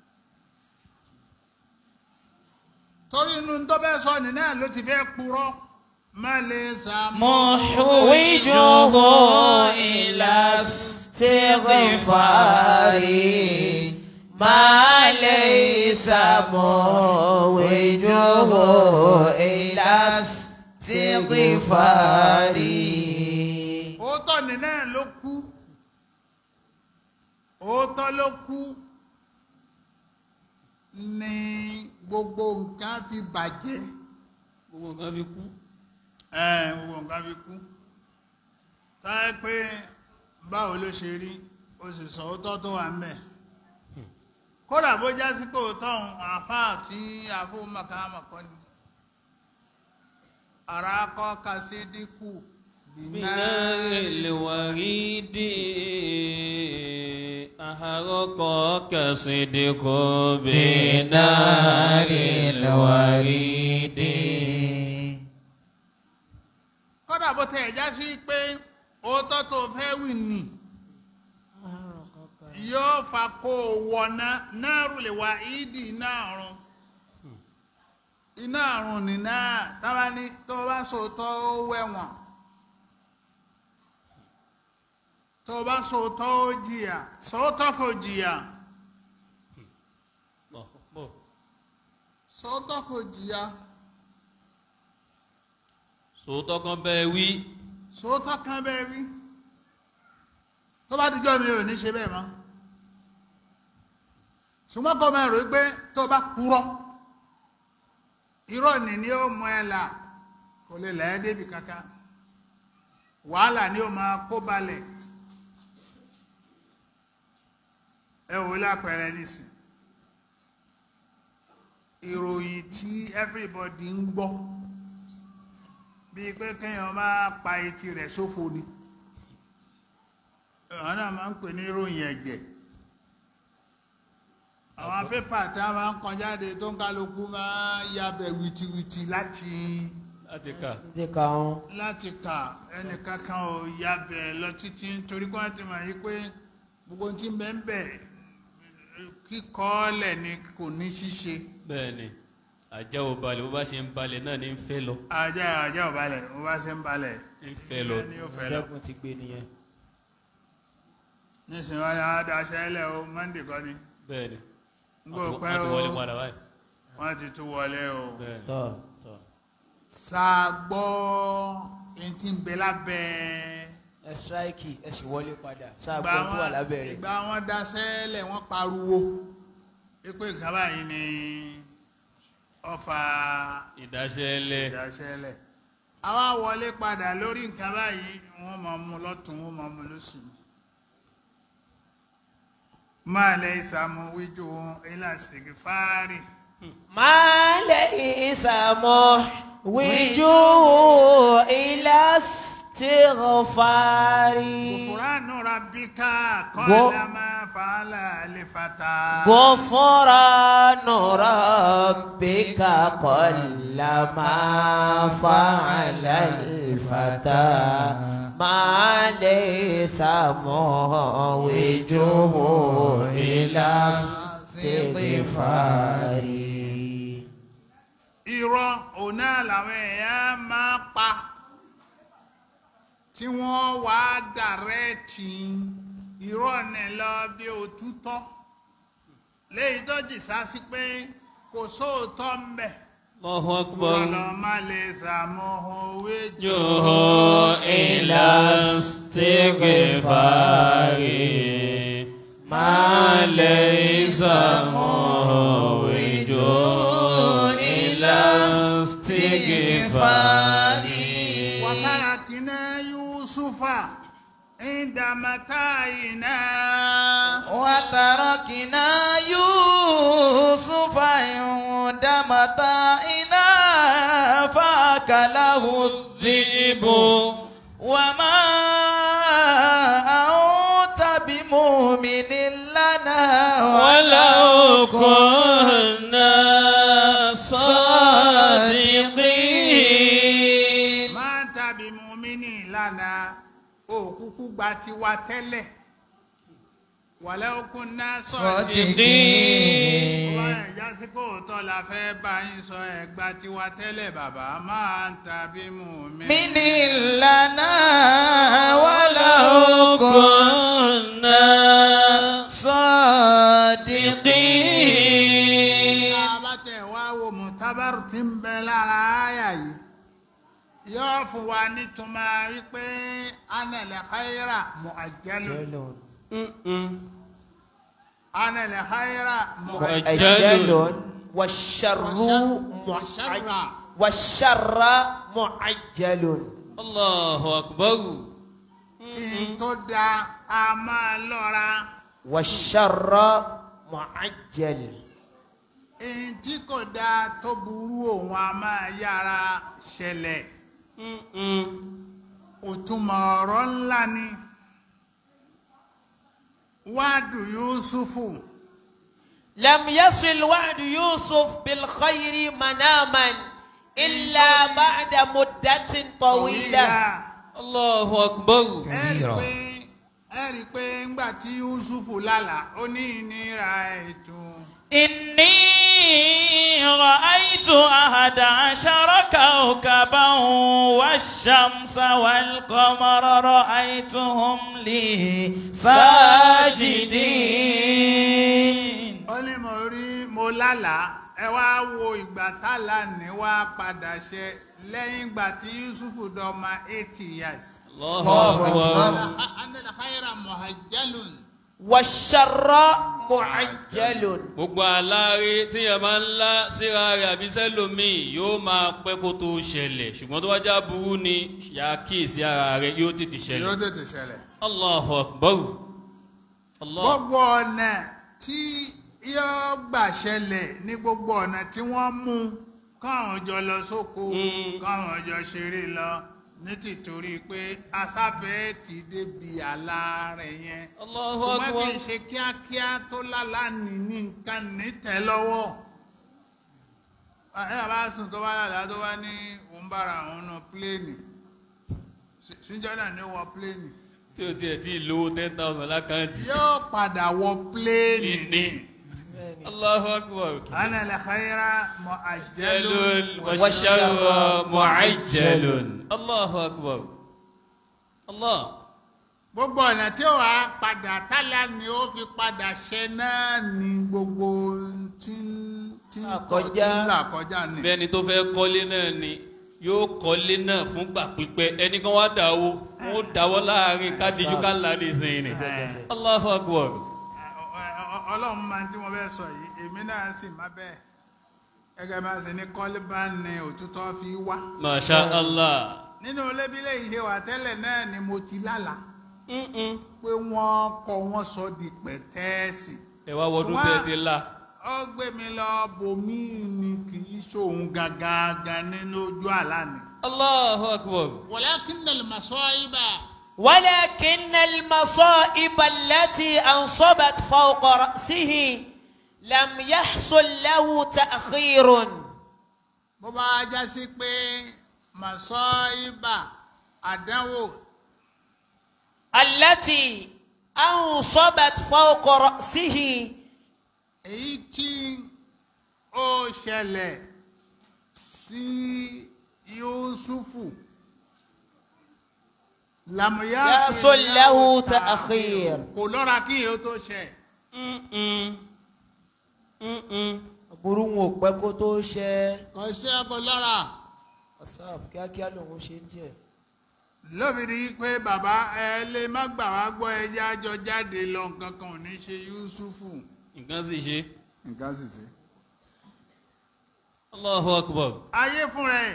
torí inú tó bẹ́ẹ̀ sọ ní náà ló ti fẹ́ purọ́ má lè
محوجه إلى استغفاري ما ليس محوجه إلى استغفاري
òótọ́ ní náà ló kú òótọ́ ló kú ní gbogbo nǹkan fi bàjẹ́
gbogbo nǹkan fi kú
ẹ̀ gbogbo nǹkan fi kú táyé pé báwo ló ṣe rí o sì sọ òótọ́ tó wà ń bẹ̀ kódà bó já sí pé òótọ́ òun àáfàá tí àfóun màkàmà kọ́ ni ara kọ́ ka sí dínkù
بنار الوريد أحرقك صدق
بنار الوريد
kódà bó tẹ̀ já sí pé òótọ́ tó fẹ́ wì ní yóò fa kó o wọ̀nà náà rúlẹ̀ wá ìdí náà rún iná àrùn nìna táwa ní tó bá sòótọ́ ó wẹ̀wọ̀n tó bá sòótọ́ ó jìyà sòótọ́ kò jìyà sòótọ́ kò jìyà
sòótọ́ kan bẹ́ẹ̀ wí
sòótọ́ kan bẹ́ẹ̀ rí tó bá dijọ́ mi ò ní ṣe bẹ́ẹ̀ mọ́ ṣùgbọ́n kọ́ máa rò ó pé tó bá purọ́ irọ́ ni ni ó mọ ẹ là kò lè lẹ́ẹ́ débi kankan wàhálà ni ó máa kó balẹ̀ ẹ wò lápẹẹrẹ nísìn ìròyìn tí everybody ń gbọ́ bíi pé kéèyàn máa pa etí rẹ̀ sófo ni àwọn náà máa ń pè ní ìròyìn ẹ̀jẹ̀ àwọn pépà tí a máa ń kọ jáde tó ń kálukú máa yabẹ̀ wìtìwìtì láti
láti kà
ti ka wọn.
láti kà ẹnìkankan ò yabẹ̀ lọ títí torí kó àti mọ̀ yí pé gbogbo tí ń bẹ ń bẹ kíkọ́ lẹ̀ ni kò ní ṣíṣe
bẹ́ẹ̀ ni àjẹ́ ò balẹ̀ bó bá ṣe ń balẹ̀ náà ní ń fẹ́ lọ
ajá ajá ò balẹ̀ ó bá ṣe ń balẹ̀
ń fẹ́ lọ
ni ó fẹ́ lọ
ìjẹ́gun ti gbé nìyẹn.
nísìnyí wọn ni wọn daṣẹ́ ẹlẹ́ o monday kọ́ ni
bẹ́ẹ̀ ni
gbọ́
wọ́n ti-
pẹ́
wọ́n ti
o
wọlé padà báyìí
wọ́n ti tún wọlé o
bẹ́ẹ̀ ni
tọ́ tọ́
ṣàgbọ́ ẹni tí ń bẹ lábẹ́
ẹ ṣíráìkì ẹ sì wọlé padà ṣáà
ìgbà
gbọ́n tó wà
wọn
lábẹ́ rẹ̀.
ìgbà wọn daṣẹ́ ẹlẹ́ wọ́n pariwo pé nǹkan báyìí ni ọfà
ìdáṣẹ́lẹ̀
ìdaṣẹ́ ẹlẹ́ àwa wọlé padà lórí nǹkan báyìí wọ́n máa mú lọ́tún wọ́n máa mú lósì máa lẹ ìsàmù wíjú ilásìtìkì fáárì
ما ليس محوجه إلى استغفار
kùfùránù rabbika
Gbọ́.
kọ́lá máa fàálà lè fata.
غفران ربك قل ما فعل الفتى ما ليس موجه إلى استغفار
irọ́ òun náà làwọn èèyàn máa pa tí wọ́n wá dàrẹ́ẹ̀tì irọ́ ní lọ bí òtútọ́ léyìí tó jì sá sí pé kò sóòótọ́ ń bẹ̀
Allahu akbar
lọ má lè sàmóhun òwe jò
jòhó ilà stígìfàrí máa lè ìsàmọ̀ ìjò ilà stígìfàrí.
wàtàràkìnà yusufa ìdàmàtàyìnà
وتركنا يوسف عند متاعنا فأكله الذئب وما أنت بمؤمن لنا
ولو كنا صادقين
máa tàbí mùmínì lánàá òkúkú gba tiwa tẹ́lẹ̀ wàlẹ́ okun náà sọ̀rọ̀
صادقين
wọ́n ẹ̀já sí kò tọ́ la fẹ́ bá yín sọ ẹ̀gbá tiwa tẹ́lẹ̀ bàbá máa ń tàbí mùmínì.
من لنا ولو
كنا
صادقين
abatẹ wa wo mutabaru ti ń bẹ lára àyà yìí yóò fún wa nítumọ̀ wípé anẹlẹ khayra mu'ajjalu anẹlẹ khayra mu'ajjalu
أجل والشر
والشر
معجل والشر معجل
الله أكبر
ihun tó da a máa lọ́ra
والشر معجل
ihun tí kò da tó burú òun a máa yára ṣẹlẹ̀ òtúmọ̀ ọ̀rọ̀ ńlá ni wáàdù Yusufu
لم يصل وعد يوسف بالخير مناما إلا بعد مدة طويلة
Allahu akbar.
ẹ rí i pé ẹ rí i pé ńgbà tí Yusufu lálàá ó ní ìnira ètò
إني رأيت أحد عشر كوكبا والشمس والقمر رأيتهم لي ساجدين
ó ní mo rí mo lálàá ẹ wá wo ìgbà tálà ní wá padà ṣe lẹ́yìn ìgbà tí Yusufu dọ́mà eighty years.
Allahu akbar.
anna khayra muhajjalun.
والشر معجل
gbogbo aláre tí yẹn máa ń lá síra rẹ̀ àbí sẹ́lòmíì yóò máa pẹ́ kó tó ṣẹlẹ̀ ṣùgbọ́n tó bá já burú ni yà á kíyèsí ara rẹ̀ yóò tètè
yóò
ṣẹlẹ̀.
tètè ṣẹlẹ̀.
Allahu akbar. Allah.
gbogbo ọ̀nà tí yóò gbà ṣẹlẹ̀ ní gbogbo ọ̀nà tí wọ́n mú káwọn jọ lọ sóko
Mm.
káwọn jọ ṣeré lọ ní tìtorí pé asáfẹ́ ti débi àlá rẹ̀ yẹn
Allahu
ṣùgbọ́n kì
akbar.
í ṣe kíákíá tó lálá ní ní nǹkan nítẹ̀ lọ́wọ́ ẹ bá sùn tó bá lálá tó bá ní òun bára òun nù pléènì síjọ́ náà ní wọ pléènì
tí o tiẹ̀ tí ì lówó ten thousand lákàntì.
yóò padà wọ pléènì
ní. Allahu akbar.
ana la khayra mu'ajjalun
jalun wa sharra mu'ajjalun. Allahu akbar. Allah.
gbogbo ọ̀nà tí ó wàá padà tálá ni ó fi padà ṣe náà ni gbogbo tí ń tí ń tọ́ tí
Àkọjá.
ń là kọjá ni.
bẹ́ẹ̀ni tó fẹ́ kọ́lé náà ni yóò kọ́lé náà fúngbà pípẹ́ ẹnì kan wá dáwó wọn ó dáwọ́ láàrin kádìjú ká láde sẹ́yìn ni. Allahu akbar.
Ẹ- ẹ- ọlọ́run máa ń tí mo fẹ́ sọ yìí èmi náà sì má bẹ́ẹ̀ gẹ́gẹ́ bá ṣe ní kọ́lé bá ní òtútọ́ fi wá.
Masha Allah.
nínú lébílẹ̀ yìí ṣe wà tẹ́lẹ̀ náà ni mo ti lálàá
Mm-mm.
pé wọ́n kọ́ wọ́n sọ di pẹ̀tẹ́ẹ̀sì.
ẹ wá wọdún
Ṣùgbọ́n-
tẹ́ ti la.
ó gbé mi lọ bòmí ni kì í ṣòun gangan nínú ojú àlá ni.
Allahu akbar.
walakin al-masaiba
ولكن المصائب التي أنصبت فوق رأسه لم يحصل له تأخير
bó bá já sí pé masaiba àdánwò
التي أنصبت فوق رأسه
èyí tí ó ṣẹlẹ̀ sí Yusufu làmúyá
يحصل له تأخير
kò lọ́ra kí èyí ó tó ṣẹ.
Mm-mm. Mm-mm.
burú wọn ò pẹ́ kó tó ṣe
kò ṣe kò lọ́ra.
asaf kíákíá lòun ṣe ń tiẹ̀.
lóbìnrin yìí pé bàbá ẹ lè má gbà wá gbọ́ ẹjẹ́ àjọ jáde lọ nǹkan kan ò ní ṣe Yusufu.
nǹkan sì ṣe.
nǹkan sì ṣe.
Allahu akbar.
ayé fúnra ẹ̀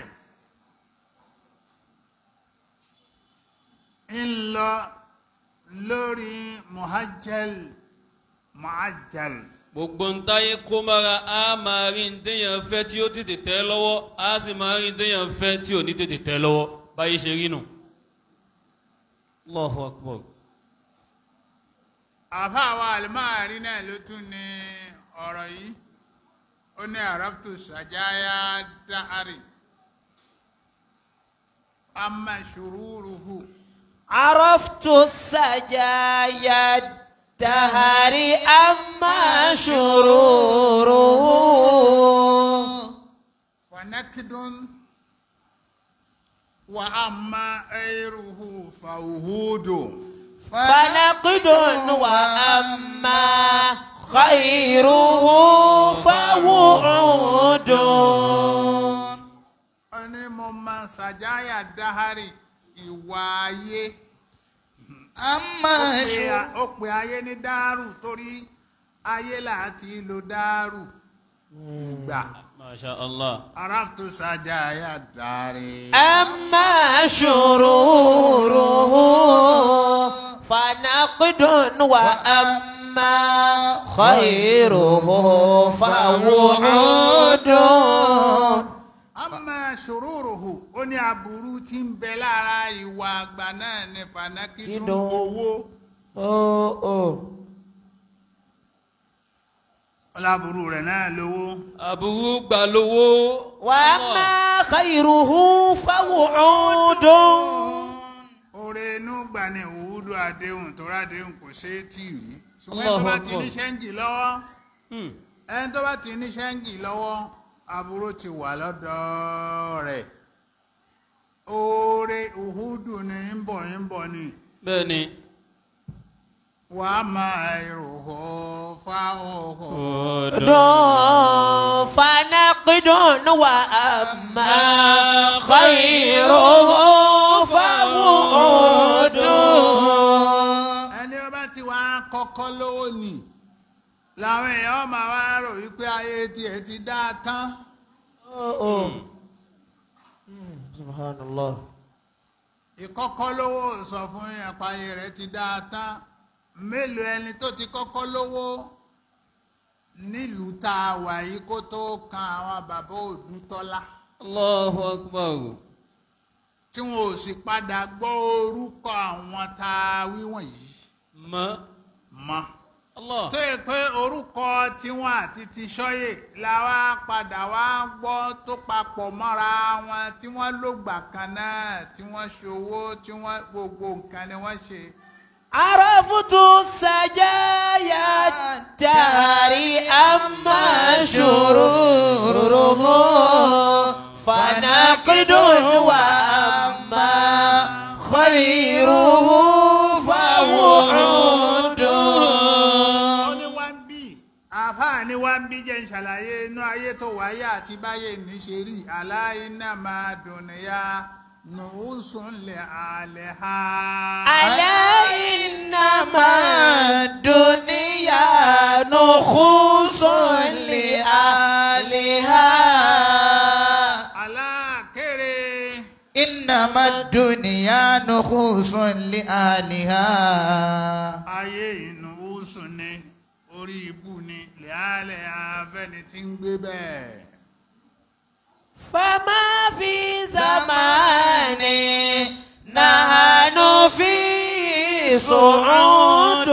ń lọ lórí muhajjal muhajjal
gbogbo ntáyé kó mára a máa rí ntẹ́yàn fẹ́ tí ó tètè tẹ́ lọ́wọ́ a sì máa rí ntẹ́yàn fẹ́ tí ò ní tètè tẹ́ lọ́wọ́ báyìí ṣe rí nù. Allahu akbar.
àfa àwa àlùmáàrí náà ló tún ní ọ̀rọ̀ yìí ó ní àràbùtù sàjáyà dáhàrì amma shururuhu.
عرفت السجايا الدهر أما شروره
فنكد وأما غيره فوهود
فنقد وأما خيره فوعود
ẹni mo máa ṣàjáyà dáhárì ìwà ayé
أما
Ó pe-
شو
ó pe ayé ní dáárù torí ayé láti lo dáárù ìgbà
masha allah
araftu sajaya dari.
أما شروره فنقد وأما خيره فوعود
amma shururuhu ó ní aburú tí ń bẹ lára ìwà àgbà náà ní fanakidun
Kídùn.
owó
Oh, oh.
ọláburú rẹ̀ náà lówó
aburú gbà lówó
وأما خيره فوعود
oore inú gbà ní òwúdó àdéhùn tó rádéhùn kò ṣe é tì rí ṣùgbọ́n
Allahu
ẹni tó bá ti
Akbar.
ní ṣẹ́ńgì lọ́wọ́
Hmm.
ẹni tó bá ti ní ṣẹ́ńgì lọ́wọ́ aburú ti wà lọ́dọ̀ rẹ̀ oore òhúdù ni ń bọ̀ ń bọ̀ ni
bẹ́ẹ̀ ni
wàá máa ìròhó fáwọn
فنقد وأما خيره فوعود
ẹni ọba tí wàá kọ́kọ́ lówó nì làwọn èèyàn máa wá rò wípé ayé tiẹ̀ ti dá a tán
سبحان الله
ìkọ́kọ́ lówó sọ fún yẹn pa ayé rẹ̀ ti dá a tán mélòó ẹni tó ti kọ́kọ́ lówó nílùú tá a wà yìí kó tó kan àwọn bàbá òdútọ́lá
allahu akbar
tí wọn ò sì padà gbọ́ orúkọ àwọn tá a wí wọ̀nyí
mọ
mọ́.
allah
tó yẹ pé orúkọ tiwọn àti ti sọyè la wá padà wá gbọ́ tó papọ̀ mọ́ra wọn tí wọ́n lògbà kan náà tí wọ́n ṣòwò tí wọ́n gbogbo nǹkan ni wọ́n ṣe.
عرفت سجايا الدار أما شروره فنقد وأما خيره فوعود
ó ní wá ń bí àáfàá ní wá ń bí jẹ́ ń ṣàlàyé inú ayé tó wáyé àti báyé ní ṣe rí aláìná máa dùn níyà nùúsùn lè àlẹ́ ha.
ألا إنما الدنيا نخوص لأهلها
aláàkéré
إنما الدنيا نخوص لأهلها
ayé ìnùúsùn ni orí ibú ni lè àlẹ́ afẹ́ni tí ń gbé bẹ́ẹ̀.
فما في زمان نحن فيه صعود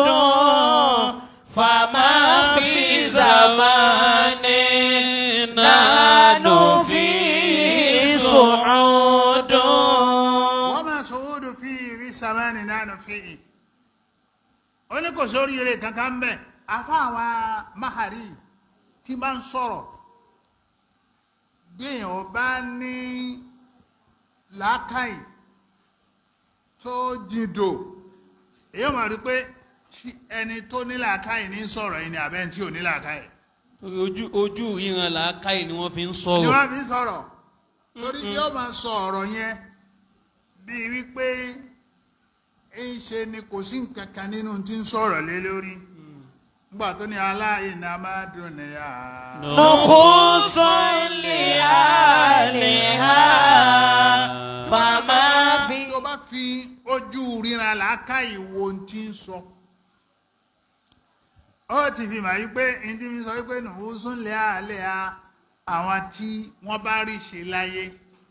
فما في زمان نحن فيه صعود
wọ́n máa sòwòdò fi ìrí samani nánà fi ì ó ní kò sórí eré kankan ń bẹ̀ afá àwa mahari tí bá ń sọ̀rọ̀ bí èèyàn bá ní làákàyè tó jìndò èèyàn máa rí pé ṣí- ẹni tó ní làákàyè ní sọ̀rọ̀ yìí ni àbẹ́ni tí ò ní làákàyè
torí ojú ojú ìran làákàyè ni wọ́n fi ń
ni
sọ̀rọ̀
wọ́n fi ń sọ̀rọ̀ torí yóò máa sọ ọ̀rọ̀ yẹn bíi wípé ń ṣe ni kò sí nǹkan kan nínú tí ń sọ̀rọ̀ lé lórí nígbà tó ní aláìní a máa dùn níyà.
نخص لأهلها فما في
tó bá fi ojú ríran làákàyè wo ohun tí ń sọ ó ti fi mà wípé ní tí mi sọ wípé nùhùsùn lé àlẹ́ a àwọn tí wọ́n bá rí ṣe láyé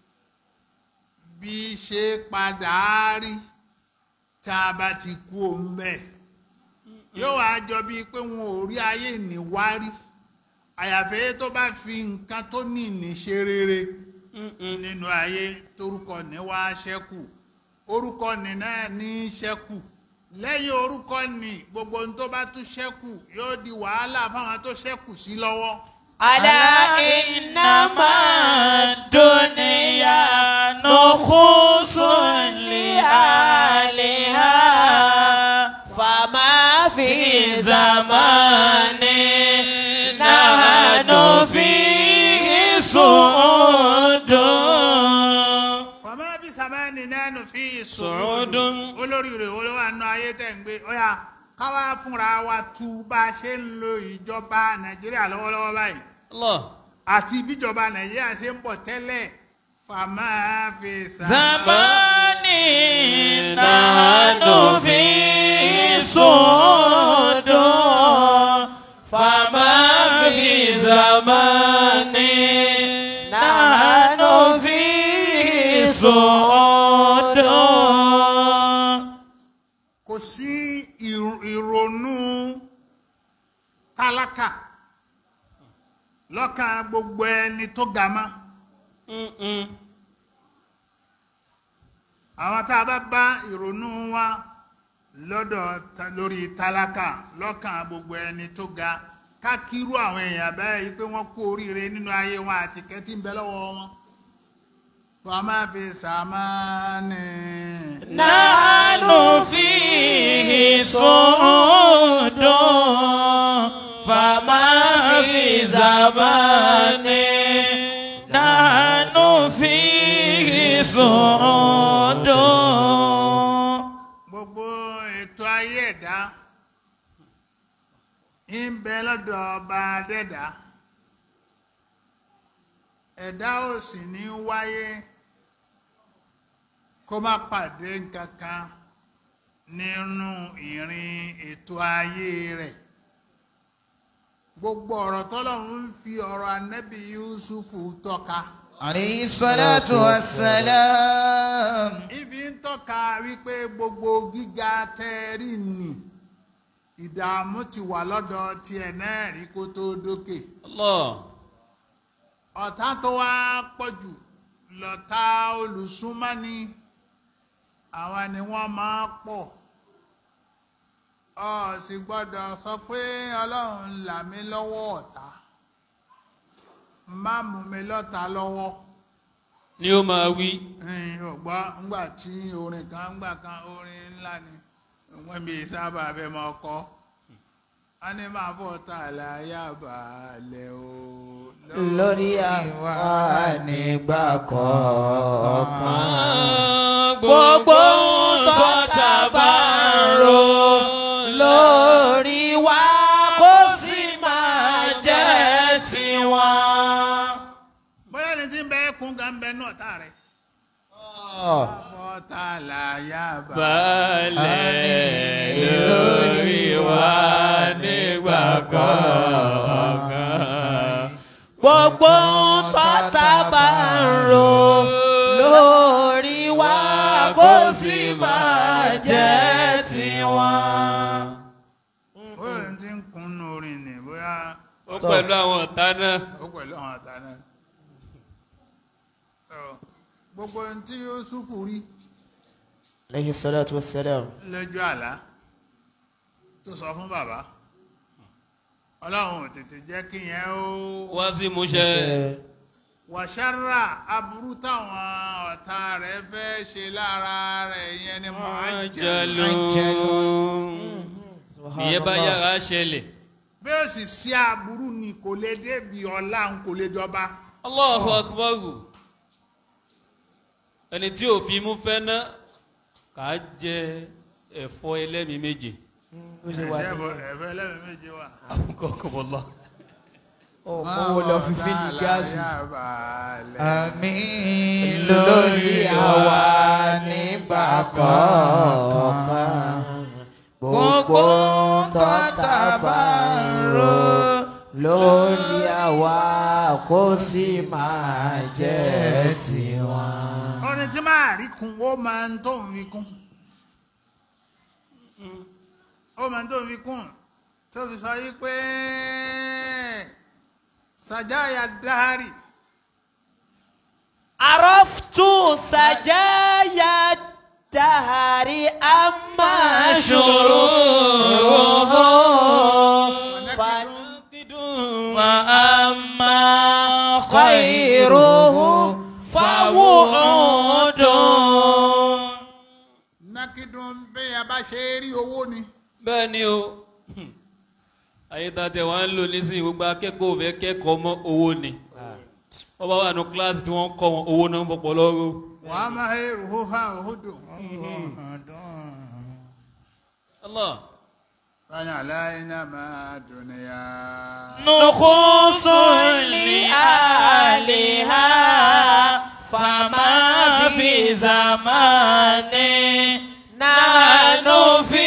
bí ṣe padà á rí tá a bá ti kú òun bẹ́ẹ̀ yóò wá jọ bíi pé wọn ò rí ayé níwárí àyàfẹ́ tó bá fi nǹkan tó ní ní ṣe rere nínú ayé torúkọ ní wá ṣẹ́kù orúkọ ní náà ní ṣẹ́kù lẹ́yìn orúkọ ní gbogbo ohun tó bá tún ṣẹ́kù yóò di wàhálà fáwọn tó ṣẹ́kù sí lọ́wọ́.
ألا إنما الدنيا نخص لأهلها فما في زمان نحن فيه صعود
fọmọ bí sàmánì nánú fi
Su'udun.
olórí rẹ̀ olówó àánú ayé tẹ̀ ń gbé ó yá káwá fúnra wa tu bá a ṣe ń lo ìjọba nàìjíríà lọ́wọ́lọ́wọ́ báyìí
Allah.
àti bíjọba nàìjíríà ṣe ń bọ̀ tẹ́lẹ̀ fàmà fi
zamani nahnu fi sudu fama fi zamani nahnu fi sudu.
kò sí ìr- ìrònú tálákà lọ́kàn gbogbo ẹni tó ga mọ́
Mm-mm.
àwọn tá a bá bá ìrònú wa lọ́dọ̀ ta- lórí tálákà lọ́kàn gbogbo ẹni tó ga kákírú àwọn èèyàn bẹ́ẹ̀ yìí pé wọ́n kú oríire nínú ayé wọn àti kẹ́tí ń bẹ lọ́wọ́ wọn. fama fi sàmánì.
نحن فيه صعود فما في زمان نحن فيه صعود
gbogbo ètò ayé ẹ̀dá ń bẹ lọ́dọ̀ ọba adẹ́dá ẹ̀dá ò sì ní wáyé kó má pàdé nǹkan kan nínú ìrìn ètò ayé rẹ̀ gbogbo ọ̀rọ̀ tọ́lọ́run ń fi ọ̀rọ̀ anẹ́bí Yusufu tọ́ka
عليه الصلاة والسلام
ibi ń tọ́ka wípé gbogbo gíga tẹ́ẹ̀rí nì ìdààmú ti wà lọ́dọ̀ tiẹ̀ náà rí kó tó dókè
Allah.
ọ̀tá tó wá pọ̀jù lọ́tá olùsúnmọ́ni àwọn ni wọ́n máa pọ̀ ọ sì gbọ́dọ̀ sọ pé ọlọ́run là mí lọ́wọ́ ọ̀tá má mú mi lọ́ta lọ́wọ́
ni ó máa wí.
ẹ̀yin ò gbọ́ ńgbà tí orin kan ńgbà kan orin ńlá ni wọ́n bí sábà fẹ́ mọ ọkọ a ní máa bọ̀ tà láyà balẹ̀ o
lórí àwa nígbà kọ̀ọ̀kan.
gbogbo tó ta bá ń ro
lórí wa kó sì máa jẹ́ tiwọn.
bóyá ní tí ń bẹ kún gan bẹ náà tá rẹ̀ bọ̀ tà láyà
balẹ̀ lórí wa nígbà kọ̀ọ̀kan.
gbogbo tọ́ta bá ń ro lórí wa kó sì máa jẹ́ tiwọn.
bóyá ní tí ń kún nù orin ni bóyá
ó pẹ̀lú àwọn ọ̀tá náà.
ó pẹ̀lú àwọn àtà náà So, gbogbo ohun tí Yúsúfù rí
aleyhi salatu wa salam.
lójú àlá tó sọ fún bàbá ọlọ́run ò tètè jẹ́ kí yẹn ó
wá sí múṣẹ.
wàṣárà aburú táwọn ọ̀tá rẹ̀ fẹ́ ṣe lára rẹ̀ yẹn ni mo á jẹ́
jẹlu. ìyẹn bá yára ṣẹlẹ̀.
bí ó sì sí aburú ni kò lè débi ọlá ń kò lè jọba
Allahu akbar. ẹni tí ò fi mú fẹ́ ná kà á jẹ ẹ̀fọ́ ẹlẹ́mìí méje.
ẹ̀fẹ́ ẹ̀fẹ́ ẹlẹ́mìí méje wà.
kọ́kọ́bọ́lá.
owó lọ fi fílì gáàsì.
àmín
lórí àwa nígbà kọ̀ọ̀kan. gbogbo tọ́ta bá ń ro lórí àwa kó sì máa jẹ́ tiwọn.
orin tí máa rí kun ó máa ń tó ń fi kún ó máa ń tó ń fi kún tó fi sọ yí pé sàjáyà dáhárì
عرفت سجايا الدهر أما شروره وأما خيره فوعود
nákìdùn bẹ́ẹ̀ bá ṣe rí owó ni
bẹ́ẹ̀ ni o ayé tá a tẹ̀ wá ń lò nísìnyí gbogbo akẹ́kọ̀ọ́ fẹ́ kẹ́kọ̀ọ́ mọ́ owó ni wọ́n bá wà ní kíláàsì tí wọ́n ń kọ́ wọn owó náà ń fọpọ̀ lọ́rọ́
wà á máa hẹ́ ruhu ha òhudù
Allah
fani aláìná máa dùnìyà.
نخص لأهلها فما في زمان نحن في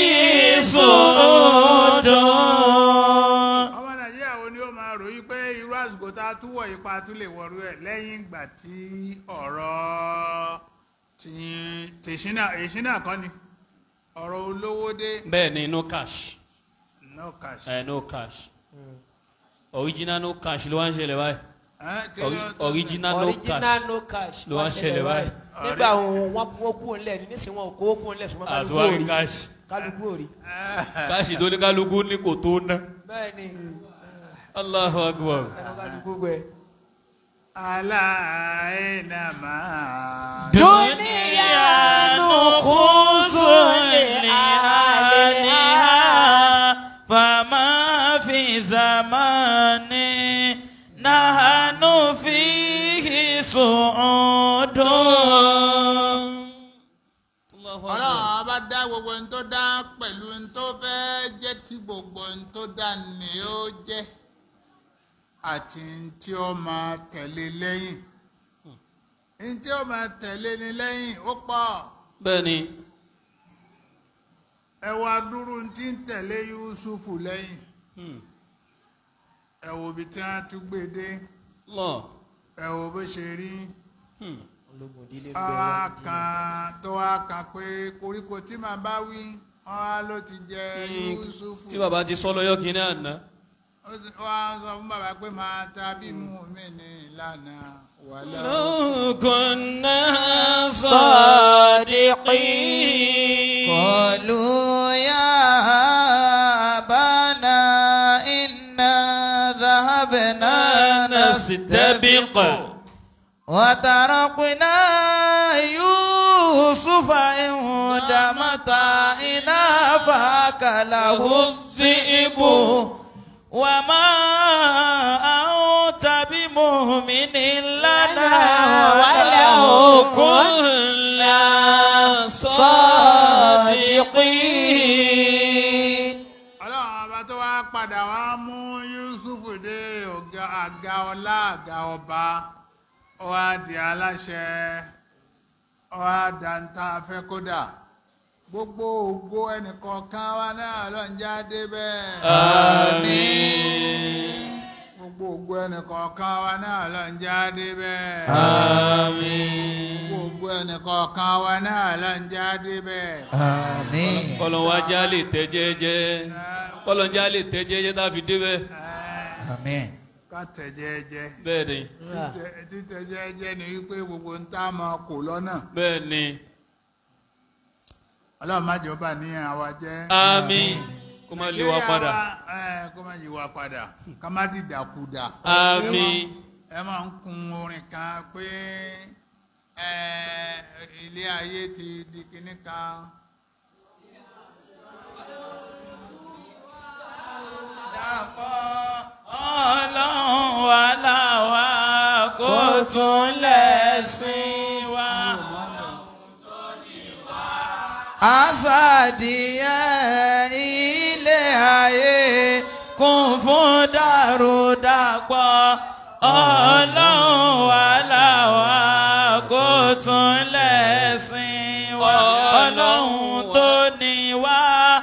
صعود
ọmọ nàìjíríà wo ni ó máa ròyìn pé irú àsìkò tá a túwọ̀ ipa tún lè wọ̀rú ẹ̀ lẹ́yìn ìgbà tí ọ̀rọ̀ tí tèṣínà èṣínà kan ni ọ̀rọ̀ olówó dé
bẹ́ẹ̀ ni no cash
no cash.
ẹ no cash original no cash ló wá ń ṣẹlẹ̀ báyìí
Ẹ́, kí
Ori-
ló tó
original no
original
cash
no cash
ló wá ń ṣẹlẹ̀ báyìí
nígbà wọn wọn kó kú ńlẹ̀ ní nísìnyí wọn kó kú ńlẹ̀ ṣùgbọ́n kálukú
àtúwárí
òrì
cash
kálukú òrì.
cash tó ní kálukú ní kò tó ná
bẹ́ẹ̀ ni
Allahu Akbar
ẹnu kálukú gbẹ.
aláìná máa
دنيا نخص لأهلها فما في زمان نحن فيه صعود
Allahu
ọlọ́run
Akbar
ọba dá gbogbo ohun tó dá pẹ̀lú ohun tó fẹ́ jẹ́ kí gbogbo ohun tó dá ni ó jẹ́ àti ohun tí ó máa tẹ̀lé lẹ́yìn ohun tí ó máa tẹ̀lé ni lẹ́yìn ó pọ̀
bẹ́ẹ̀ ni
ẹ wá dúró ohun tí ń tẹ̀lé Yusufu lẹ́yìn
Hmm.
ẹ wo ibi tí wọ́n tún gbé dé
Allah
ẹ wo bó ṣe rí
Hmm.
ológun ìdílé ń bẹ
ọwá
wọn di-
kan tó wá kan pé koríko tí màá bá wí ọwá ló ti jẹ
Hmm.
Yusufu.
tí bàbá ti sọ lọ́yọ́ kìíní àná
ó sì- ó wá sọ fún bàbá pé máa ta bí mú mi ní ìlànà wàlẹ́
لو كنا
صادقين
قالوا يا أبانا إنا ذهبنا
نستبق
وتركنا يوسف عند متاعنا فأكله الذئب
وما أنت بمؤمن لنا ولو كنا صادقين
ọlọ́run ọba tó wá padà wá mú Yusufu dé ọ̀gá àga ọlá àga ọba ó wá di aláṣẹ ó wá dantá fẹ́ kódà gbogbo ògo ẹnìkọ̀ọ̀kan wa náà lọ́njà débẹ̀.
آمين
gbogbo ògo ẹnìkọ̀ọ̀kan wa náà lọ́njà débẹ̀.
آمين
gbogbo ẹnìkọ̀ọ̀kan wa náà lọ́njà débẹ̀.
آمين
kọlọ̀nwájá lè tẹ́ jẹ́jẹ́ kọlọ̀njá lè tẹ́ jẹ́jẹ́ tá a fi débẹ̀
آمين
ká tẹ̀ jẹ́jẹ́.
bẹ́ẹ̀ ni
Títẹ̀- títẹ̀ jẹ́jẹ́ ni wípé gbogbo ń tá a máa kò lọ́nà
bẹ́ẹ̀ ni
ọlọ́run má jọba ní àwa jẹ́.
àmín kó má lé wa padà
Nàìjíríà wa, ẹ, kó má yí wa padà ká má dìdàkudà.
àmín
ẹ máa ń kun orin kan pé ẹ, ilé ayé ti di kinní kan.
ọlọ́run wà láwa kó tún lẹ́sìn wa.
Àsàdìyẹ ilé ayé
kún fún dàrúdàpọ̀ ọlọ́run wà láwa kó tún lẹ́sìn wa. ọlọ́run tó ní wá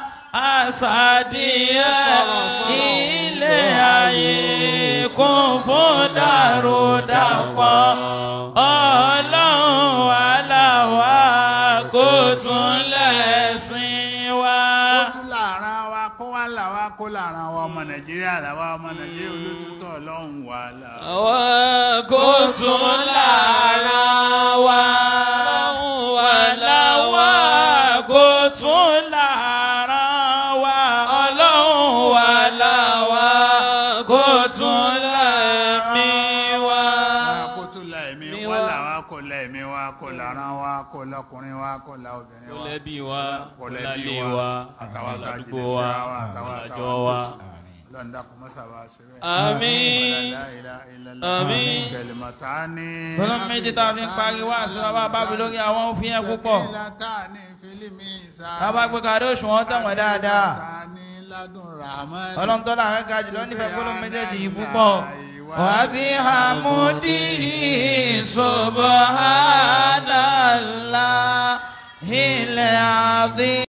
àsàdìyẹ ilé ayé kún fún dàrúdàpọ̀ ọlọ́run wà láwa kó tún lẹ́sìn wa.
ó tún láàrin wa kó wá là wá kó láàrin wa ọmọ nàìjíríà làwa ọmọ nàìjíríà olótútọ́ ọlọ́run wà là.
àwa kò tún lára wa wà láwa
kó tún lára wa ọlọ́run wà láwa kó tún lẹ́mí wa.
kó tún la ẹ̀mí
Mi
wa
wa.
là wá kó la ẹ̀mí wa kó láàrin wa kó lọkùnrin wa kó la obìnrin
kó
wa.
lẹ́bí wa kó
Kó lẹ́bí
lálé
wa,
wa
àtàwọn
kó
tá a
ládùúgbò
jìnnà
wa
síra wa, àtàwọn
kó
àtàwọn
lájọ wa.
ọlọ́run dákun mọ́sá wa ṣe bẹ́ẹ̀.
àmín
La ilaha illallah.
Àmín.
Kalimatani.
gbọ́dọ̀ méjì tá a fi ń parí wá aṣọ bàbá bábí lórí àwọn òfin yẹn púpọ̀
Sakilatani fil mizan.
bàbá gbé kàdé òṣùwọ̀n tẹ̀wọ̀n dáadáa
Kalimatani ládùn rahman.
ọlọ́run tó láàrin ga jùlọ nífẹ̀ẹ́ gbólóhùn méjèèjì yìí púpọ̀. wàbí hamudi subhanallah ilẹ̀ àdín.